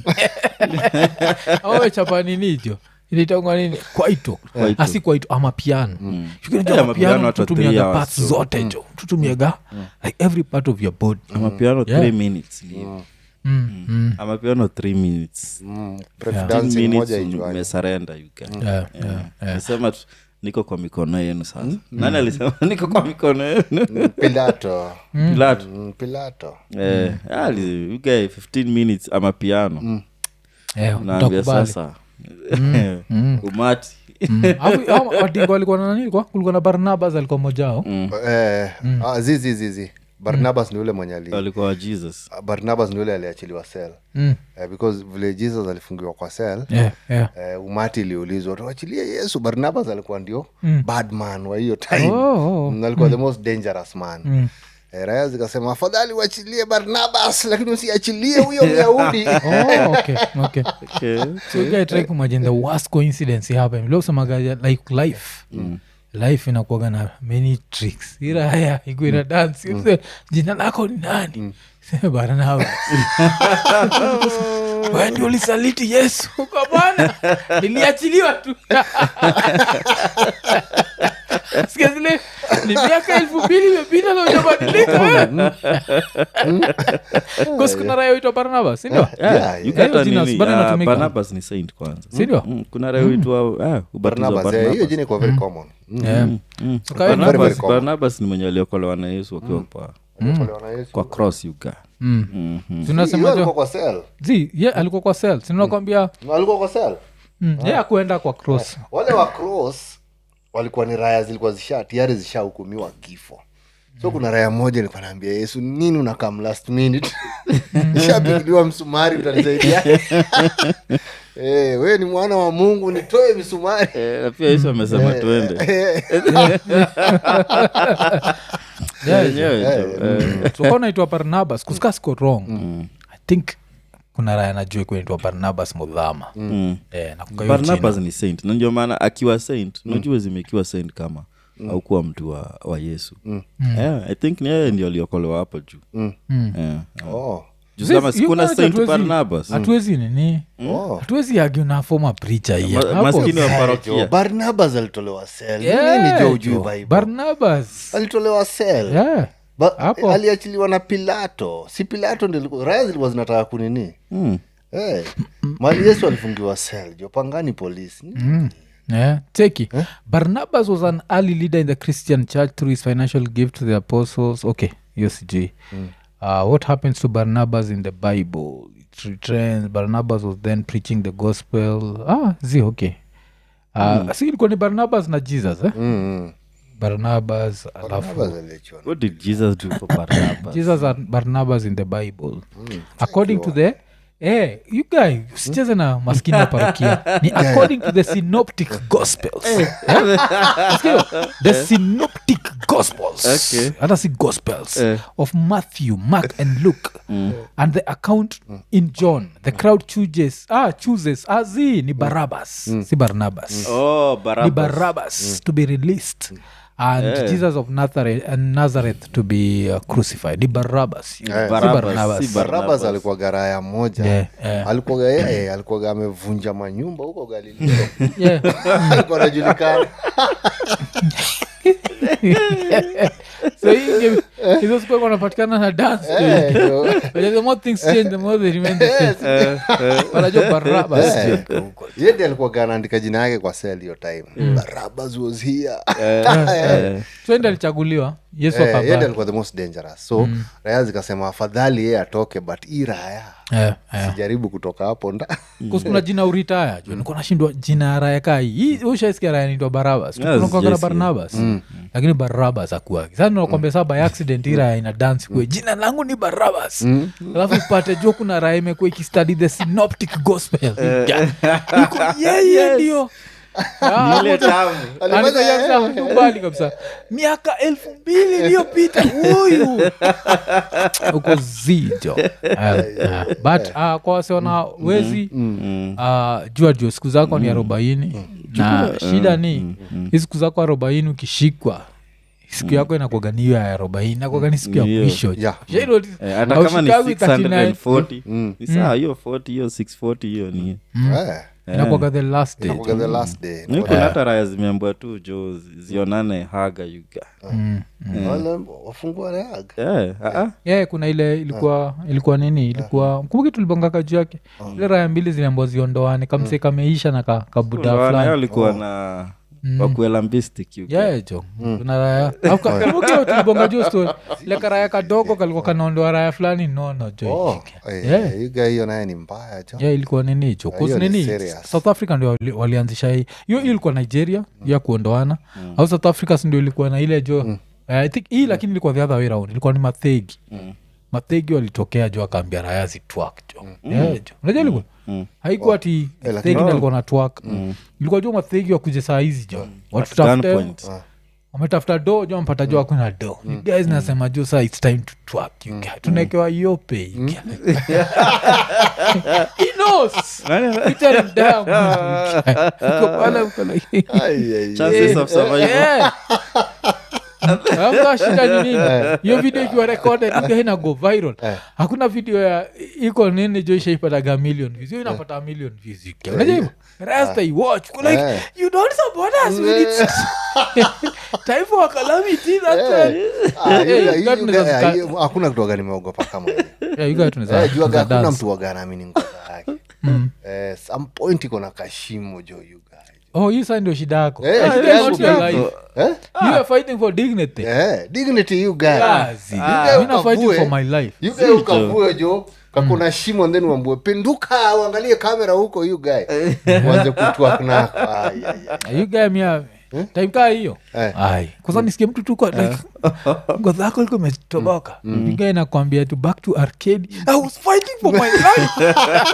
ama wechapa ninijo ilitangwa nini kwaito Kwaito. asi kwaito ama piano Eh, shukinajua ama piano piano hata three tutumiaga hours, parts so- zote jo tutumiaga like every part of your body amapiano Yeah. three minutes ni hivi. Mm, mm. amapiano three minutes Mm. Break Yeah. dancing Ten minutes moja ijuani. umesarenda you can. Yeah, yeah, yeah. nisema tu niko kwa mikono yenu sasa nani alisema niko kwa mikono yenu pilato pilato Mm, pilato eh, ali- you guy 15 minutes ama piano Eh, unaambia utakubali. sasa umati Mm. Hapo- hao wadingo walikuwa na nani kwa kulikuwa na barnabas alikuwa mojao Eh, ah, zizi zizi barnabas ni ule mwenye ali walikuwa wa jesus barnabas ni ule aliachiliwa sel Mm. eh, because vile jesus alifungiwa kwa sel Yeah, yeah. eh, umati iliulizwa tuachilie yesu barnabas alikuwa ndio Mm. badman wa hiyo time Oh, oh. Mm, alikuwa the most dangerous man Mm. Eh, raya zikasema afadhali uachilie barnabas lakini usiachilie huyo myahudi Oh, okay, okay. okay. so you guys try to imagine the worst coincidence happen vile usemaga like life life inakuaga na many tricks iraya ikuina dance Use, jina lako ni nani Sema, barnabas wewe ndio ulisaliti yesu kwa bwana niliachiliwa tu sikia zile ni miaka elfu mbili imepita na ujabadilika kosikuna raya uitwa barnabas sindio Yeah, Yeah, you yeah. get a Jina nini, bado ah, inatumika. barnabas ni saint kwanza Sindio? Mm, kuna reitwa ubatizo wa barnabas eh, Barnabas. hiyo jina iko very common Mm. Yeah. Mm. So kawa- Very, very Barnabas- common. barnabas ni mwenye aliokolewa na yesu akiwa kwa, Aliokolewa na Yesu. kwa cross yuga Mm. Mhm. Hiyo tunasemaje alikuwa kwa sel zi ye alikuwa kwa sel sinakwambia alikuwa kwa sel mm. ye akuenda kwa cross wale wa cross walikuwa ni raya zilikuwa zisha tayari zishahukumiwa kifo so kuna raya moja ilikuwa naambia yesu nini unakam last minute ishapigiliwa msumari utanisaidia hey, we ni mwana wa mungu nitoe misumari Eh, na pia yesu amesema tuende Yeah, Yenyewe tu, eh. so naitwa barnabas kusikasiko wrong i think kuna raya najua kunaitwa barnabas mudhama Mm. Eh, nakumbuka hiyo barnabas jina. ni saint na ndio maana akiwa saint unajua zimekiwa saint kama aukuwa mtu wa, wa yesu yeah, i think ni yeye ndio aliokolewa hapo juu Mm. yeah. oh. Juu Zi- kama you sikuna guys saint hatuwezi- barnabas hatuwezi nini Oh. hatuwezi agi na foma pricha hiyo Ma- Hapo- maskini wa Eh, parokia jo, barnabas alitolewa sel Yeah, nini jo ujui jo. bible barnabas alitolewa sel Yeah. Ba- Hapo. aliachiliwa na pilato si pilato ndio ilikuwa- raya zilikuwa zinataka kunini Mm. hey. mali yesu alifungiwa sel jo pangani polisi Yeah. Cheki. barnabas was an early leader in the christian church through his financial gift to the apostles okay hiyo sijui uh, what happens to barnabas in the bible it returns barnabas was then preaching the gospel ah zi okay uh, si ilikuwa ni barnabas na jesus eh? mm. barnabas alafu Barnabas aliachiwa na- what did jesus do for barnabas jesus and barnabas in the bible according to the Eh, you guy usicheze na maskini ya parokia ni according to the synoptic gospels Eh? Nasikia? the synoptic gospels Okay. hata si gospels Eh. of matthew mark and luke and the account in john the crowd chooses ah chooses ah zi ni barabas si barnabas oh ni barabas Barabbas to be released and Yeah. Jesus of Nazareth, and Nazareth to be uh, crucified. Ni Barabbas. you know, si Barabbas, Barnabas. si Bar- barabas Barnabas. alikuwa garaya moja Yeah, yeah. alikuwaga yeye alikuwaga amevunja manyumba huko galileo Yeah. alikuwa anajulikana so hii game- hizo siku alikuwa anapatikana na dance Eh, jo. But the more things change the more they remain the same wanajua Barabbas Eh. jo, huko. Yeye ndiye alikuwaga anaandika jina yake kwa sel hiyo time barabas was here Eh, so ende alichaguliwa yesu Eh, yeye ndiye akaba alikuwa the most dangerous so raya zikasema afadhali yeye atoke but hii raya Eh, eh. sijaribu kutoka hapo nda Kus- kuna jina uritaya jo nikuwa nashindwa jina ya raya kai hii ushaisikia raya naitwa barabas Yes, tunakwagana yes, barnabas lakini barabas akuagi sasa nakwambia saa by accident hii raya ina dance kwe jina langu ni barabas alafu upate jo kuna raya imekuwa ikistudy the synoptic gospel Iko, yeye ndio Ah, ile tamu Alimaliza- kubali kabisa miaka elfu mbili iliyopita huyu uko zijo but uh, kwa wasiona wezi uh, jua juu siku zako ni arobaini na shida ni hii siku zako arobaini ukishikwa siku yako inakwaganiyo ya arobaini nakwaga siku ya Ndio. mwisho Yeah. Shairo- Eh, hata kama ni haushikagi 39, 640 ni saa hiyo 40 hiyo 640 hiyo ni Eh, inakwaga the last day inakuwaga the last day. niko hata raya zimeambua tu jo zi- zionane haga yuga Wale wafungua reaga Eh, ah, ah. yeah, kuna ile ilikuwa ilikuwa nini ilikuwa kumbuki tulibongaka juu yake ile raya mbili ziliambwa ziondoane kamse kameisha na ka, kabuda Ndio, nayo fulani alikuwa na wakuela mbistik yuga yeah, jo kuna raya Au ka- kumbuki hiyo tulibonga juu story ile karaya kadogo kalikuwa kanaondoa raya fulani nono jo Oh, eh, Yeah. yuga hiyo naye ni mbaya jo yeah, ilikuwa nini hicho Yeah, hiyo Cause ni nini serious. south africa ndio wali- walianzisha hii hiyo hiyo ilikuwa nigeria ya kuondoana au south africa si ndio ilikuwa na ile jo Eh, i think hii lakini ilikuwa the other way round ilikuwa ni mathegi mathegi walitokea jo akaambia raya zitwak jo Yeah, jo unajua ilikuwa haikuwa ati Eh, lakini- thegi ndo alikuwa na twak ilikuwa jo mathegi wakuje saa hizi jo watutafute Gunpoint. wametafuta do jo mpata jo akuna do mm. guys nasema jo saa its time to twak you guys. tunaekewa yope you guys. He knows. Peter and Diamond, you guys. Uko pale, uko like- Ai, ai, ai. Chances of survival. Yeah. Hamna shida ni nini hiyo video ikiwa recorded ika inago viral hakuna video ya iko nini jo ishaipataga million views hiyo inapata million views you guys. unajua hivyo rasta iwatch Uko like Eh. you don't support us when it's time for a calamity that's Eh. Ah, Eh, yuga- you got yuga- me eh, that- hiyo- hakuna kitu waga nimeogopa kama hiyo. yeah, you guys tunaweza Eh, juaga tunaweza hakuna dance. mtu waga naamini ngoza yake Eh, some point iko na kashimo jo yuga oh hii saa ndio shida yako Eh, You shida guys yangu not your pia. life. Eh? you are fighting for dignity Eh, dignity you guy. Kazi. You guy Mimi na fighting ukavue. for my life You guy ukavue jo kakuna shimo then uambue pinduka uangalie kamera huko you guy uanze kutwak nako Ai, ai, ai. you guy mia time kaa hiyo Eh. ai kwanza nisikie mtu tuko like ngozi yako liko imetoboka you guy nakwambia to back to arcade i was fighting for my life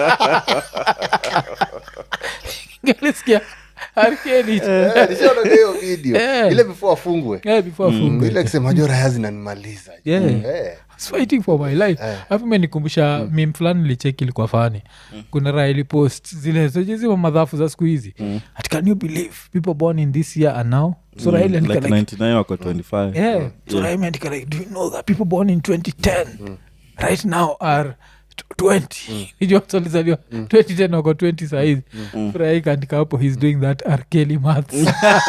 ngalisikia arcade Eh, nishaona hiyo video Eh. ile before afungwe yeah before Mm, fungu ile akisema jo raya zinanimaliza Yeah. Eh. was fighting for my life alafu imenikumbusha mm. mim fulani licheki ilikuwa fani kuna raha ilipost zile zile madhafu za siku hizi ati can you believe people born in this year are now so raha ile like andika like 99 wako 25 yeah so raha imeandika like do you know that people born in 2010 right now are t- 20 ijua watu walizaliwa 2010 wako 20 sahizi furaha ikaandika hapo he's doing that arkeli maths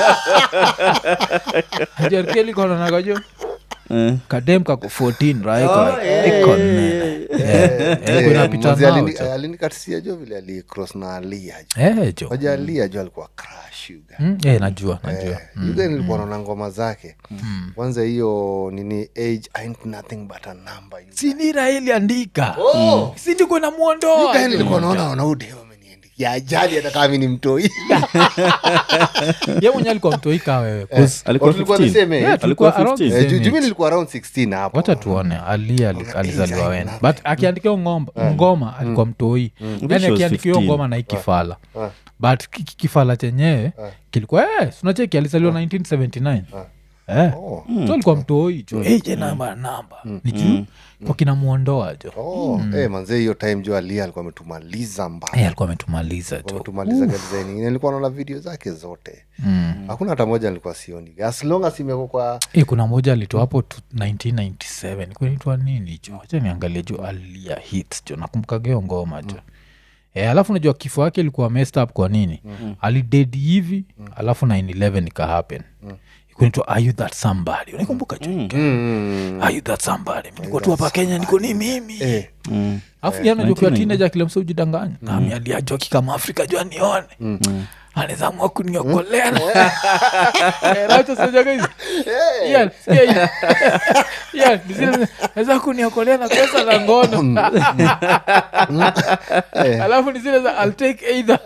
Ati arkeli konanagajo Eh. kadem kako 14 right Iko like, iko nene. Eh, Eh, kunapita mzee nao, alini- jo. alinikatisia jo vile alicross na alia jo Eh, jo waja alia jo alikuwa crash yuga Mm, eh, najua najua yuga nilikuwa naona ngoma zake kwanza hiyo nini age ain't nothing but a number yuga. sinira iliandika Oh! sindiko Yuga namwondoa nilikuwa naona wanaudeo ameniandikia ajali hata kama mi ni mtoi ye mwenye alikuwa mtoika wewe alikuwa Tulikuwa the 15 same age. Yeah, tulikuwa Alikuwa around 15. the Eh, same ju- ju mi age. nilikuwa around 16 hapo wacha tuone ali ali- alizaliwa wen but akiandikia ngomba ngoma alikuwa mtoi yani Which was akiandikia 15. ngoma na ikifala but ki- ki- kifala chenyewe kilikuwa eh, sunacheki alizaliwa 1979 Eh. Oh. so alikuwa mtoi jo mm. je namba namba ni juu kwa kinamwondoa jo Oh, eh, manzee hiyo time jo alia alikuwa ametumaliza mbaya Eh, alikuwa ametumaliza jo ametumaliza design ingine nilikuwa naona video zake zote hakuna hata moja nilikuwa sioni as long as imeko kwa Eh, kuna moja alitoa hapo tu 1997 kunaitwa nini jo acha niangalie jo alia hits jo nakumbukageo ngoma jo Eh, alafu najua kifo yake ilikuwa messed up kwa nini mm-hmm. alidedi hivi mm-hmm. alafu 911 ikahappen mm-hmm. kunaitwa are you that somebody unaikumbuka jo mm, are you that somebody Mi niko tu hapa kenya niko ni mimi eh, alafu yana jokiwa tineja kila msa ujidanganya nami aliajoki kama afrika jua nione anawezamua kuniokolea Eh, Racha sijaga hizi. Ian, sikia hii. Ian, ni zile- naweza kuniokolea na pesa na ngono alafu ni zile za I'll take either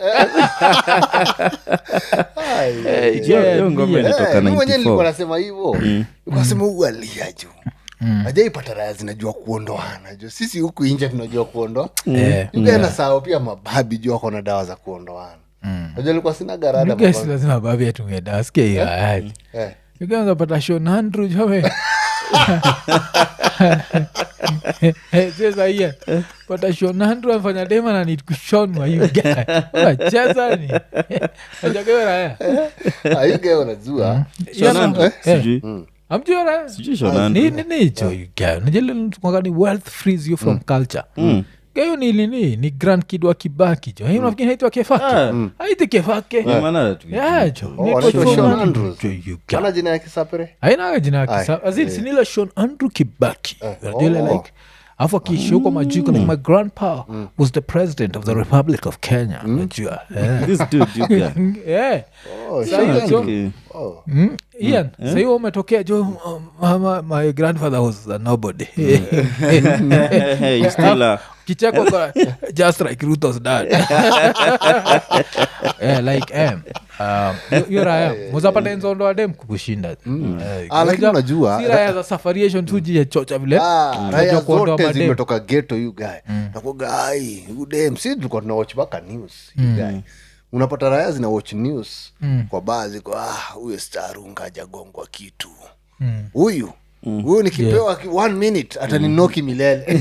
ai, Eh, Hiyo- yeah, hiyo ngoma yeah. ilitoka Eh, mi mwenyewe nilikuwa 94 nasema hivo nikasema huu alia juu ajaipata raya zinajua kuondoana jo sisi huku inje tunajua kuondoa Eh, ugana sao pia mababi juu wako na dawa za kuondoana najua nilikuwa sina garada You guys mama. lazima babi atumie dawa sikia hiyo hayati Eh. ukianza pata shon andrew jome cheza hiya pata shon andrew amfanya dema na need kushonwa hiyo guy unacheza ni ajakewe raya Ah, you guy unajua Hiyo Sean na- Andrew, eh, sijui amjua raya sijui Sean Andrew. nicho najeleltukagani wealth frees you from culture gayo ni lini ni grand kid wa kibaki jo hii unafikiri haitwa kefake Ah. haiti kefake Ni maana tu- Yeah, jo Oh, Ni anaitwa Sean Sean Andrew, Andrews. jo, you guy. ana jina ya kisapere ainaga jina yake Aye, sa- as in, sinile shon andrew kibaki Unajua ile oh. like afu akiishi huko majuko like my grandpa was the president of the republic of kenya unajua Eh. This dude, you guy. Eh. Oh, Sa hiyo jo- Okay. oh. Mm, ian sahiyo umetokea jo um, mama, my grandfather was a nobody Hey, you still are- kicheko kwa just like rutos dad eh, like em um, yo- yo raya muzapata nzondo adem kukushinda Eh, Ah, lakini unajua, unajua- si raya za safariation tu jiyechocha vile Ah, Unajua raya kuondoa zote madem. zimetoka geto you guy nakugai udem si tulikuwa tuna watch baka news you guy unapata raya zina watch news kwa baa ziko ah huyo starunga ajagongwa kitu huyu huyu nikipewa ki- one minute ataninoki milele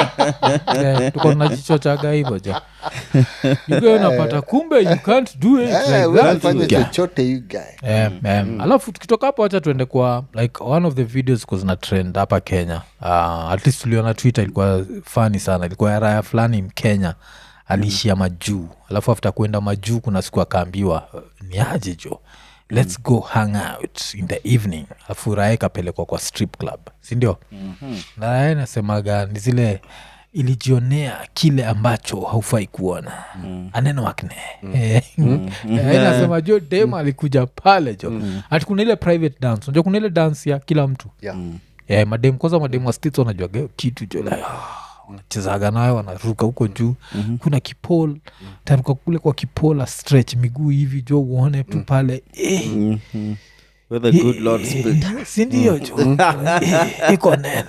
Eh, tuko tunajichochaga hivo ja yuga unapata kumbe you can't do it Eh, like huwezi that, fanya you guy. chochote you guy Em, em. alafu tukitoka hapo wacha tuende kwa like one of the videos ko zina trend hapa kenya uh, at least tuliona twitter ilikuwa fani sana ilikuwa ya raya fulani mkenya aliishia majuu alafu after kuenda majuu kuna siku akaambiwa uh, ni aje jo let's go hang out in the evening alafu raya ikapelekwa kwa strip club sindio mm-hmm. na raya inasemaga ni zile ilijionea kile ambacho haufai kuona mm. aneno wakne mm. inasema jo dem alikuja pale jo mm. ati kuna ile private dance unajua kuna ile dance ya kila mtu yeah. yeah, madem kwanza madem wa states wanajuaga hiyo kitu jo like, ah, wanachezaga nayo wanaruka huko juu mm-hmm. kuna kipol mm. taruka kule kwa kipola stretch miguu hivi jo uone tu pale eh, Mhm. Where the good Lord split. sindio jo Eh, iko nene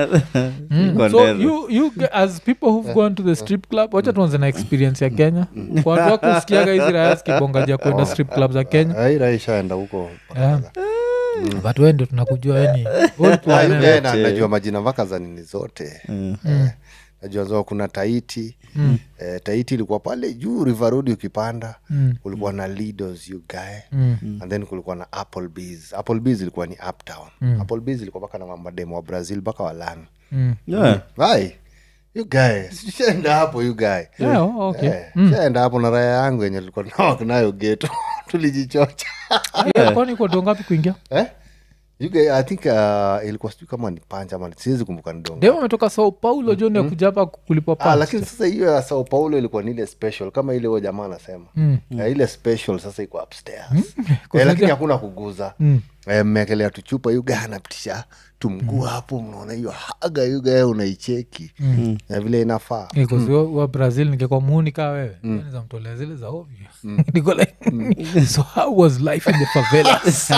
Mm. Iko so nene. you, you ge- as people who've gone to the strip club wacha tuanze na experience ya kenya kwa watu wako usikiaga hizi raya zikibongaja kwenda strip club za kenya Ai, raya ishaenda huko Yeah. but wende tunakujua yani Ah, you guy na- najua majina mpaka za nini zote Eh, najua zo kuna taiti eh, taiti ilikuwa pale juu river road ukipanda kulikuwa na lidos you guy and then kulikuwa na applebees applebees ilikuwa ni uptown applebees ilikuwa mpaka na mademo wa brazil mpaka walani Yeah. ai you guy sishaenda hapo you guy Yeah, oh, okay. Eh, shaenda hapo na raya yangu yenye tulikuwa tunawak nayo geto tulijichocha Yeah, kwani kwa dongapi kuingia eh? you guy, i think uh, ilikuwa sijui kama ni panja ama siwezi kumbuka ni donga dem ametoka sao paulo jo ni akuja hapa kulipwa Ah, pa lakini sasa hiyo ya sao paulo ilikuwa ni ile special kama ile huyo jamaa anasema Mm. Eh, ile special sasa iko upstairs eh, lakini hakuna kuguza Mm. Eh, mmeekelea tuchupa yuga anapitisha tumguu hapo mnaona hiyo haga yuga unaicheki na vile inafaa wa, wa brazil ningekuwa muhuni kaa wewe niza mtolea zile za ovyo niko like so how was life in the favelas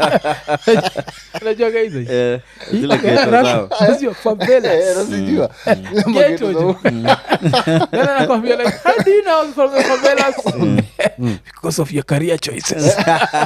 unajuaga hizo Eh, zile ghetto zao. Those are favelas. Eh, nasijua Ile Ghetto mageto za jo. huko. Then anakwambia like, how do you know I'm from the favelas? because of your career choices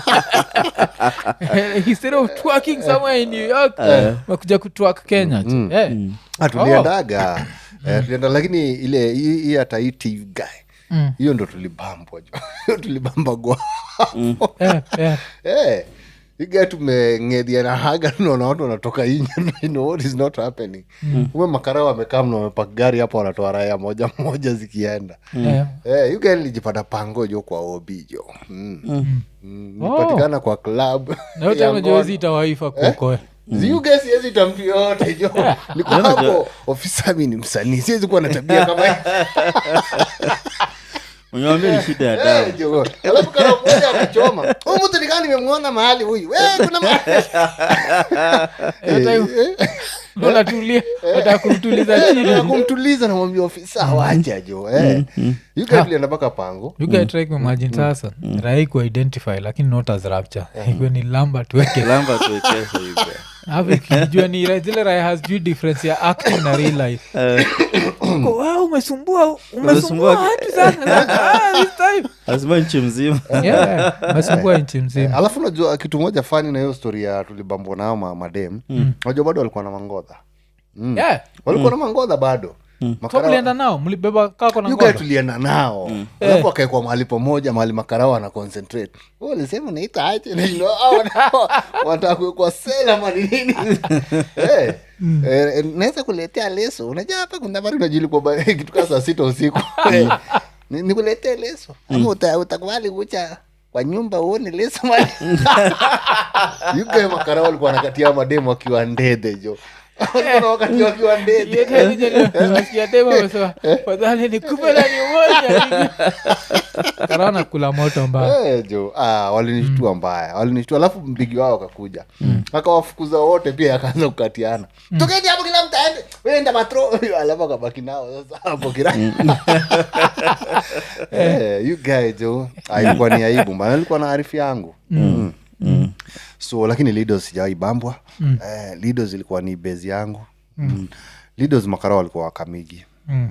instead of twerking somewhere in new york makuja kutwak kenya jo. Eh. Ah, tuliendaga Eh, tulienda lakini ile hii hii hata hii TV guy Mm. hiyo ndo tulibambwa jo hiyo tulibamba gwa Eh, eh. Eh, iga tumengedhia na haga naona watu wanatoka inje you know what is not happening ume makara wamekaa mna wamepaka gari hapo wanatoa raya moja moja zikienda Eh. Eh, yuga nilijipata pango jo kwa obi jo mm. Mm, nilipatikana kwa club Na yote unajua hizi itawaifa kuokoe ziuga siwezi tamtu yote jo niko hapo ofisa mi ni msanii siwezi kuwa na tabia kama hii. Unaniambia ni shida ya damu. Eh, jo. alafu kama mmoja akachoma huyu mtu nikaa nimemwona mahali huyu Eh, kuna mahali unatulia nataka kumtuliza Eh, chini nataka kumtuliza namwambia ofisa wacha jo eh. yuga tulienda mpaka pango you guys try kuimagine sasa rai kuidentify lakini not as rapture ikwe ni lamba tuweke Lamba tuwekeshe hivi. Alafu ikijua ni ra- zile raya hazijui difference ya acting na real life Uko, "Wewe umesumbua umesumbua Umesumbua- watu sana Ah, this time." lazima nchi mzima Yeah, umesumbua nchi mzima alafu unajua kitu moja fani na hiyo stori ya tulibambwa nao ma, madem unajua bado walikuwa na mangodha Yeah. walikuwa na mangodha bado so Makara- mlienda nao mlibeba kako na You guys ngoda tulienda nao alafu wakaekwa mahali pamoja mahali makarao ana concentrate Wewe ulisema naita aje Na you know, hao wana- wanataka kuwekwa sela mani nini Eh, eh, naweza kuletea leso unajua hapa kuna bari unajilikuwa kitu kaa saa sita usiku Eh, ni- nikuletee leso ama uta- utakubali kucha kwa nyumba uone leso mali yugae makarao walikuwa wanakatia mademu wakiwa ndede jo Walikuwa na wakati wakiwa ndede fadhali nikupe na nimoja karana kula moto mbaya Eh, jo ah, walinishtua mbaya walinishtua alafu mpigi wao akakuja akawafukuza wote pia akaanza kukatiana tokeni hapo kila mtu aende wewe enda matro alafu akabaki nao sasa hapo kila eh, you guy jo ah, ilikuwa ni aibu mbaya ilikuwa na arifu yangu mm. Mm. so lakini lidos sijawai bambwa eh, lidos ilikuwa ni bezi yangu mm. lidos makarao walikuwa wakamigi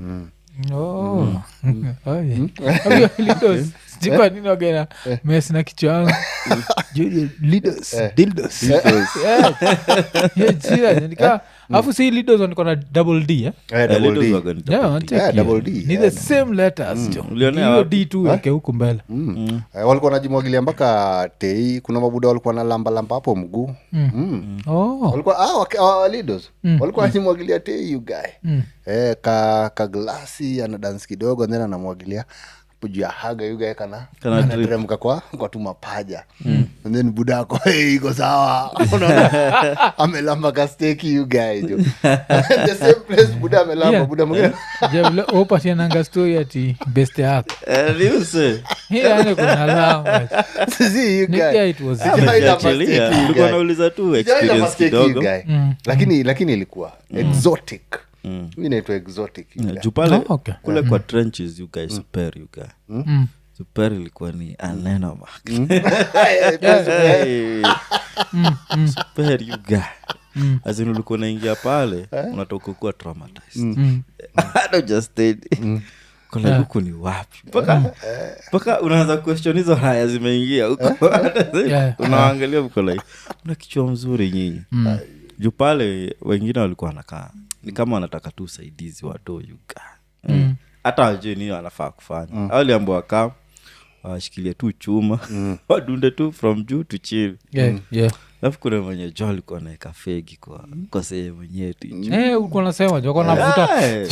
Oh. Oh, yeah. Hapo Lidos, sijui kwa nini wagena mes na kichwa yangu Juu- Lidos, dildos. Yeah. Yeah, jina, nika- alafu si lidos niko na double d eh? eh, double Lidos D. waga ni Yeah, double wanacheki. Yeah, double D, ni the same letters jo Ulionea hiyo wapi? d tu weke huku mbele Mm. Eh, walikuwa najimwagilia mpaka tei kuna mabuda walikuwa na lamba lamba hapo mguu mm. oh. walikuwa ah, wake- ah, leaders. walikuwa najimwagilia tei you guy eh, ka, ka glasi ana dance kidogo then anamwagilia hapo juu ya haga you guy kana Kana drip. anateremka kwa kwa tu mapaja and then budako hey, iko sawa Unaona? amelamba ka steki you guy jo the same place buda amelamba Yeah. buda mwingine javile opatiananga stori ati beste yako Eh, niuse. hiane kuna lama See, you Nikia guy. it was Sijawahi lamba Ukiachilia, steki, you ulikuwa guy. nauliza tu Sijawahi lamba experience steki, you kidogo guy. lakini lakini ilikuwa exotic Hii inaitwa exotic you guy. juu pale Oh, okay. kule kwa trenches you guys super you guy Mm. super ilikuwa ni aneno mark Eh, super you guy azin ulikuwa unaingia pale unatoka kuwa traumatized Mm. hata just kole huku ni wapi mpaka mpaka unaanza question hizo haya zimeingia huko Yeah. unaangalia uko like una kichwa mzuri nyinyi juu pale wengine walikuwa wanakaa ni kama wanataka tu usaidizi wadoyuga hata wajue nini wanafaa kufanya mm. waliambwa wakaa washikilie tu chuma wadunde tu from juu to chini Yeah, yeah. alafu kuna mwenye jo alikuwa naeka fegi kwa, kwa sehemu nyeti Eh, ulikuwa nasema joko navuta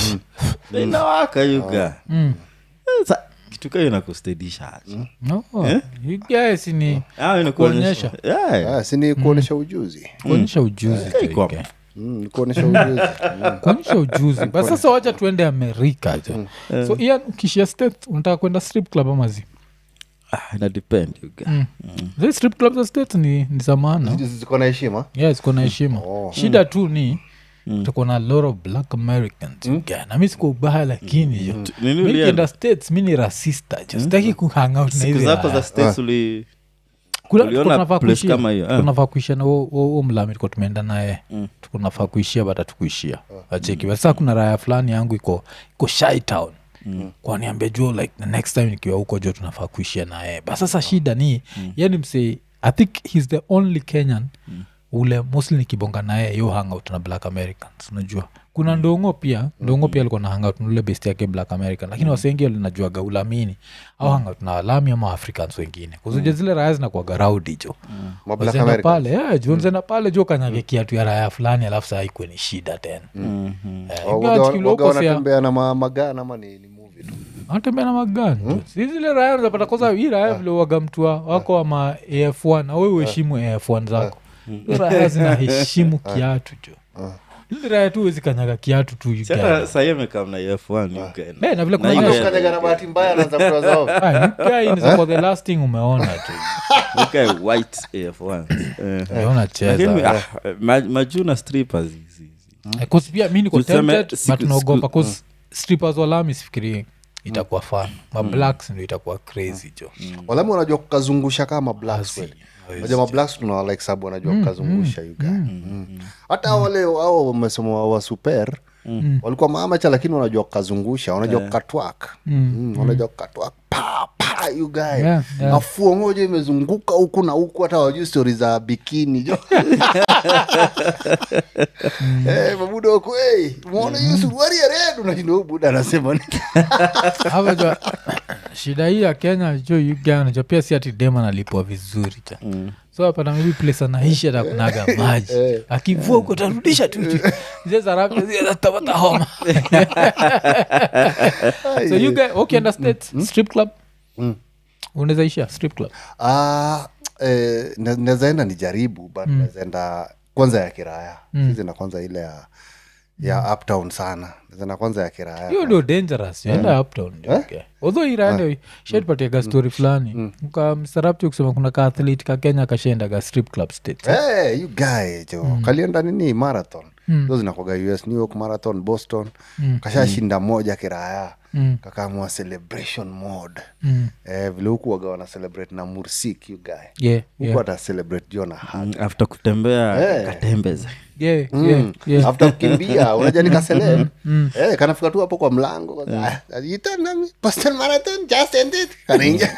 inawaka yuga Mm. Sa- kitu kayo inakustedisha aje Oh, you guys ni Ah, inakuonyesha Yeah. ah, si ni kuonyesha ujuzi kuonyesha ujuzi tu, Iko you guys. Mm, ni kuonyesha ujuzi Mm. kuonyesha ujuzi but sasa wacha tuende amerika jo so ian ukishia state unataka kwenda strip club amazi Ah, ina depend yuga zi strip club za state ni, ni za maana Hizi ziko na heshima yes kuna heshima shida tu ni tuko na lot of black americans mm. na mi siko ubaya lakini jo Nini mi ulienda? nikienda states mi ni rasista jo sitaki kuhangout na siku hizi zako raya. za states uli Kula- Uliona tuko tunafaa place kuishia- kama hiyo, tuko eh? tunafaa kuishia na huo- huo huo mlami tuko tumeenda naye tuko tunafaa kuishia bata tukuishia acheki But sasa kuna raya fulani yangu iko iko shy town kwaniambia jo like the next time nikiwa huko jo tunafaa kuishia naye but sasa shida ni yani msee i think he's the only kenyan ule mostly nikibonga naye yo hangout na black americans unajua kuna ndongo pia ndongo pia alikuwa na hangout na ule best yake black american lakini wasengi walinajuaga ulamini au hangout na walami ama africans wengine kuzuja zile raya zinakuaga raudi jo Ma Black Wazenda Americans. pale yeah, juu nzenda pale jo kanyage kiatu ya raya fulani alafu saa ikwe ni shida tena Eh, Wa- ingawa waga- tukiwa waga huko sia- wanatembea na ma- magana ama ni ni movie tu anatembea na magani mm. si zile raya unapata kosa hii raya vile wagamtua wako ama af1 awe uheshimu af1 zako Hizo raya zinaheshimu kiatu jo ili raya tu wezi kanyaga kiatu tu you hata guy. sahii amekam na f1 yuga Eh, na vile kuna Na ile- ile- Hata ukanyaga na bahati mbaya anaanza kutoa zao Ah, you guy ni for the last thing umeona tu yuga white f1 Eh. Eh, unacheza Lakini, ah, ma- majuu na strippers hizi- hizi. Eh, 'cause pia mi niko Tuseme tempted siku- but naogopa siku- 'cause strippers walami sifikiri itakuwa fan mablacks ndo itakuwa crazy jo walami wanajua kukazungusha kama blacks kweli Unajua mablacks tuna like sabu wanajua kukazungusha you guy. Mm. hata wale ao wamesema wa super walikuwa maamacha lakini wanajua kukazungusha wanajua kukatwak Mm, wanajua kukatwak pa pa you guy Yeah, yeah. afuo moja imezunguka huku na huku hata wajui stori za bikini jo Eh, mabuda wako hey, umeona hiyo suruari ya red unashinda huyu buda anasema nini? Hapa jua shida hii ya kenya jo uganajo pia si ati dem analipwa vizuri cha so apata maybe place anaishi atakunaga maji akivua huko tarudisha tu zezaraptabata homa so you guy ukienda states strip club unaweza ishia strip club Ah, eh, na- nawezaenda nijaribu but nawezaenda kwanza ya kiraya mm. sizienda kwanza ile ya ya uptown sana nawezaenda kwanza ya kiraya hiyo ndio dangerous enda uptown okay. although irande shatpatiaga story fulani mkamsarapti kusema kuna ka athlete ka kenya kashaendaga strip club states Hey, you guy jo kalienda nini marathon mm. zinakwaga us new york marathon boston mm. kashashinda moja kiraya mm. kakaamua celebration mode Mm. eh, vile huku waga wana celebrate na mursik you guy yeah, huku yeah. hata celebrate jo na hug after kutembea Eh. katembeze Yeah, Mm. yeah, yeah. after kukimbia unajua nikasele eh, kanafika tu hapo kwa mlango Ah, itanami Boston marathon just ended kanaingia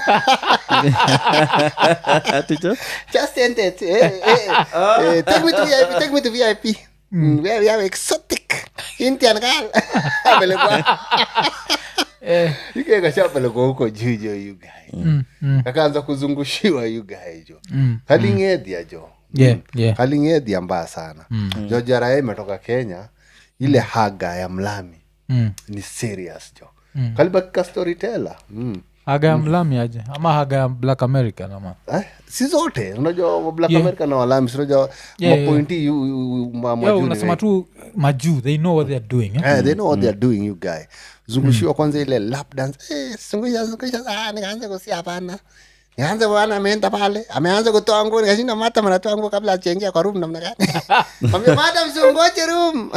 aticho just ended eh, eh, eh, take me to VIP take me to VIP Mm, where we have exotic Indian girl apelekwa Eh, ike kashapelekwa huko juu jo you guy mm, mm, akaanza kuzungushiwa you guy jo mm. kalingedhia jo Yeah, yeah. kalingedhia mbaya sana jo jarae imetoka kenya ile haga ya mlami Mm. ni serious jo mm. kalibakika storyteller mm. haga ya mlami aje ama haga ya black american ama eh, si zote unajua black Yeah. america na walami sinajua Yeah, mapointi yu- yu- yu- ma- Yo, majuu ni unasema wengi. tu majuu they know what theyare doing eh? Eh, they know what they're doing you guy zungushiwa kwanza ile lap dance eh, zungusha zungusha ah, nikaanza kusia hapana nikaanza bwana ameenda pale ameanza kutoa nguo nikashinda mata mnatoa nguo kabla achengia kwa room namna gani mwambia madam sungoje room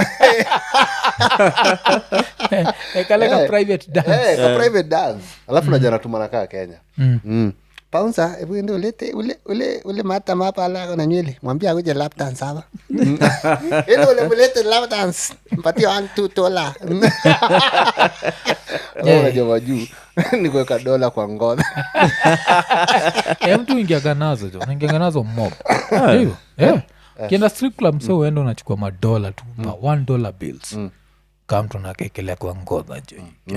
Eh, kale ka Eh, private dance Eh, ka private dance alafu najua natuma nakaa kenya Mm. mm. paunsa hebu ende ulete ule ule ule matam hapa ala na nywele mwambie akuje lap dance hapa ende ule mulete lap dance mpatie one two dola unajua majuu ni kuweka dola kwa ngoza Eh, mtu ingiaga nazo jo naingiaga nazo mob Ndio, eh. kienda strip club mse uenda unachukua madola tu ma one dollar bills kaa mtu nakekelea kwa ngodha jo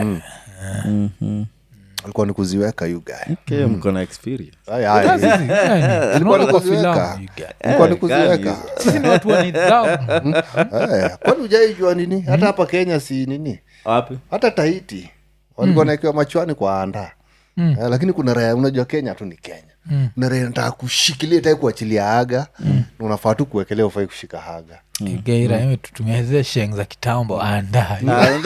alikuwa ni kuziweka you guy okay, mko na experience Ay, ay. Tunaona ni kwa kuziweka. filamu you get. alikuwa ni Eh, kuziweka gani sisi ni watu wa nidhamu Eh, kwani ujaijua nini hata hapa kenya si nini wapi hata tahiti walikuwa naekiwa machwani kwa anda Mm. eh, lakini kuna raya unajua kenya tu ni kenya Mm. kuna raya nataka kushikilia tai kuachilia haga na unafaa tu kuwekelea ufai kushika haga geira imetutumia zile sheng za kitambo anda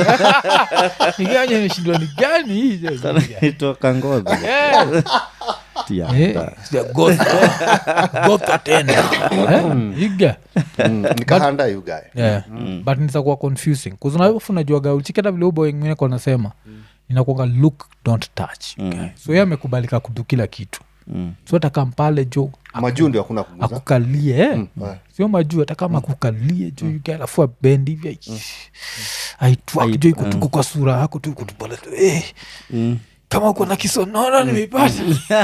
igaja imeshindwa ni gani hii jo? itoka ngodha Eh. Tia. Eh, sija gotha. Gotha tena Eh, iga mm. nikahanda yugae yeah. but nitakuwa confusing kuzunafunajuaga uchiketa vile ubo wengine konasema inakuanga look don't touch okay? so ye amekubalika kudu kila kitu Mm. so atakampale jo majuu ndio hakuna kuguza akukalie eh? eh. sio majuu hata kama akukalie jo mm. alafu abendi hivi aitwak jo ikutuku kwa sura yako tu ikutupale tu eh. Mm. kama uko na kisonono nimeipata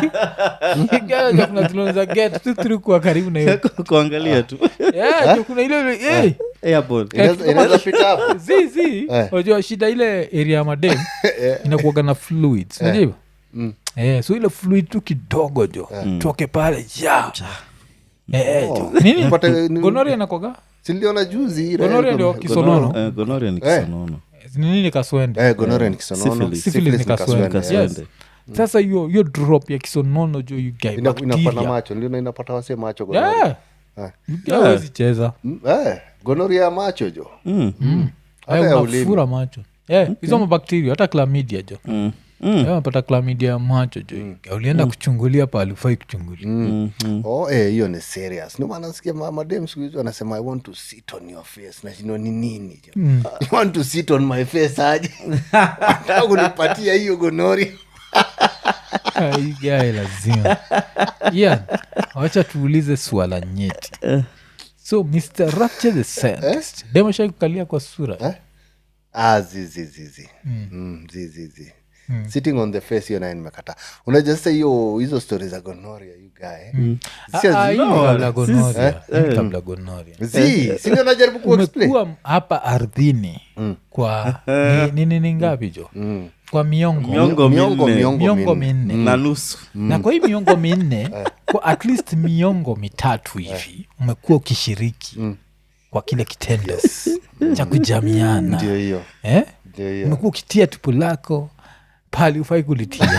Igaja kuna tulonza get tu through kuwa karibu na hiyo kuangalia tu Yeah, jo kuna ile ile eh. Airport. Inaweza- inaweza pita hapo zi zi Eh. unajua shida ile area ya madem inakuaga na fluids unajua hivyo Mm. Eh, so ile fluid tu kidogo jo toke pale ja Eh, eh, jo. nini Upate- ni- gonoria inakwaga siliona juzi ile- gonoria ndio kisonono Eh, gonorrhea ni Eh. kisonono ni nini kaswende Eh, gonorrhea ni kisonono Syphilis. Syphilis syphilis ni ni kaswende. kaswende, Yes. Kaswende. sasa hiyo hiyo drop ya kisonono jo you guy, Ina- inapata bacteria. macho ndio inapata wase macho gonorrhea. Yeah. Eh. You guy hawezi cheza Mm, eh, gonorrhea ya macho jo Mm. Hata Eh, ya ulimi. unafura macho Eh, hizo mabakteria hata klamidia jo Mm. Mm. napata klamidia ya macho jo ulienda kuchungulia pale ufai kuchungulia Mm. Mm. oh eh, hiyo ni serious ndio maana nasikia ma- madem siku hizi wanasema i want to sit on your face nashindwa ni nini jo you want to sit on my face aje Nataka kunipatia hiyo gonori aigae lazima yeah. wacha tuulize swala nyeti so mr rapture the scientist demashai kukalia kwa sura Eh? ah, zi, zi, zi, zi. Mm, zi, zi, zi. sitting on the face hiyo naye nimekata unajua sasa hiyo hizo stori za gonoria you guy Si Ah, ah, azi- hii ni kabla gonoria Hii ni kabla gonoria zi sindio najaribu kuexplain umekuwa hapa ardhini kwa ni- ni nini ngapi jo kwa miongo miongo Miongo, minne miongo. miongo minne. minne na nusu na kwa hii miongo minne kwa at least miongo mitatu hivi umekuwa ukishiriki kwa kile kitendo cha kujamiana ndio hiyo eh? ndio hiyo umekuwa ukitia tupu lako pali ufai kulitia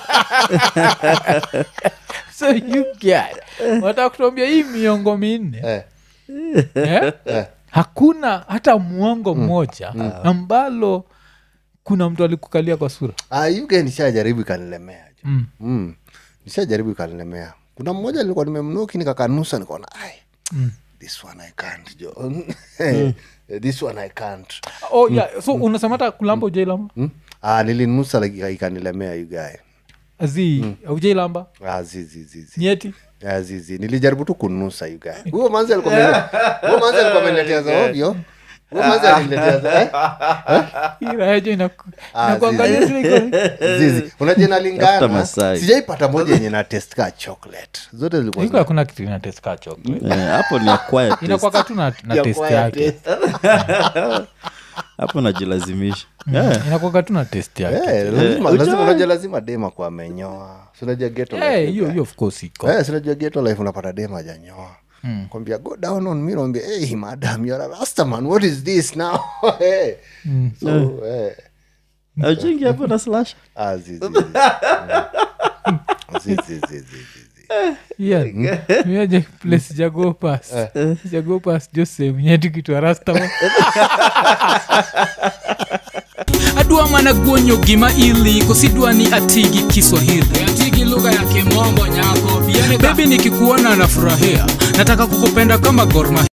so you get wataka kutuambia hii miongo minne Eh, eh? hakuna hata mwongo mmoja ambalo kuna mtu alikukalia kwa sura ah, you guy nishajaribu ikanilemea jo Mm. mm. nishajaribu ikanilemea kuna mmoja nilikuwa nimemnuki nikakanusa nikaona ai this one i can't jo this one i can't oh, yeah. so unasema hata kulamba ujailamba mm? ah, nilinusa like, ikanilemea you guy azi aujailamba ah, zi, zi, zi, zi. nieti Ah, zi, zi. nilijaribu tu kunusa you guy huyo manzi alikuwa amele- huyo manzi alikuwa ameniletea za ovyo huyo manzi aliniletea za eh? iraejo Ah, inakuangalia tu iko- zizi unajua Tafuta inalingana Masai. sijaipata moja yenye na test ka chocolate zote zilikuwa iko hakuna kitu ina test ka chocolate Eh, hapo ni acquired taste. inakwaka tu na, na Ya test quiet yake taste. hapo najilazimisha Yeah. inakwaka tu na test yake Eh, lazima- lazima- unajua lazima dema kwa amenyoa sinajua geto life Eh, you hiyo guy. hiyo of course iko Eh, sinajua geto life unapata dema ajanyoa kwambia go down on me naambia hey madam you're a rastaman what is this now Eh. so eh, Auchingi hapo na slash ah, zi, zi, zi. Mm. Zi, zi, zi, zi, zi, zi. Yeah. Miaje place jagopas jagopas jo sehemu yetu kitwa rastama adwa mana guonyo gima ili kosidwa ni atigi kiswahili atigi lugha ya kimombo nyako bebi nikikuona nafurahia nataka kukupenda kama gorma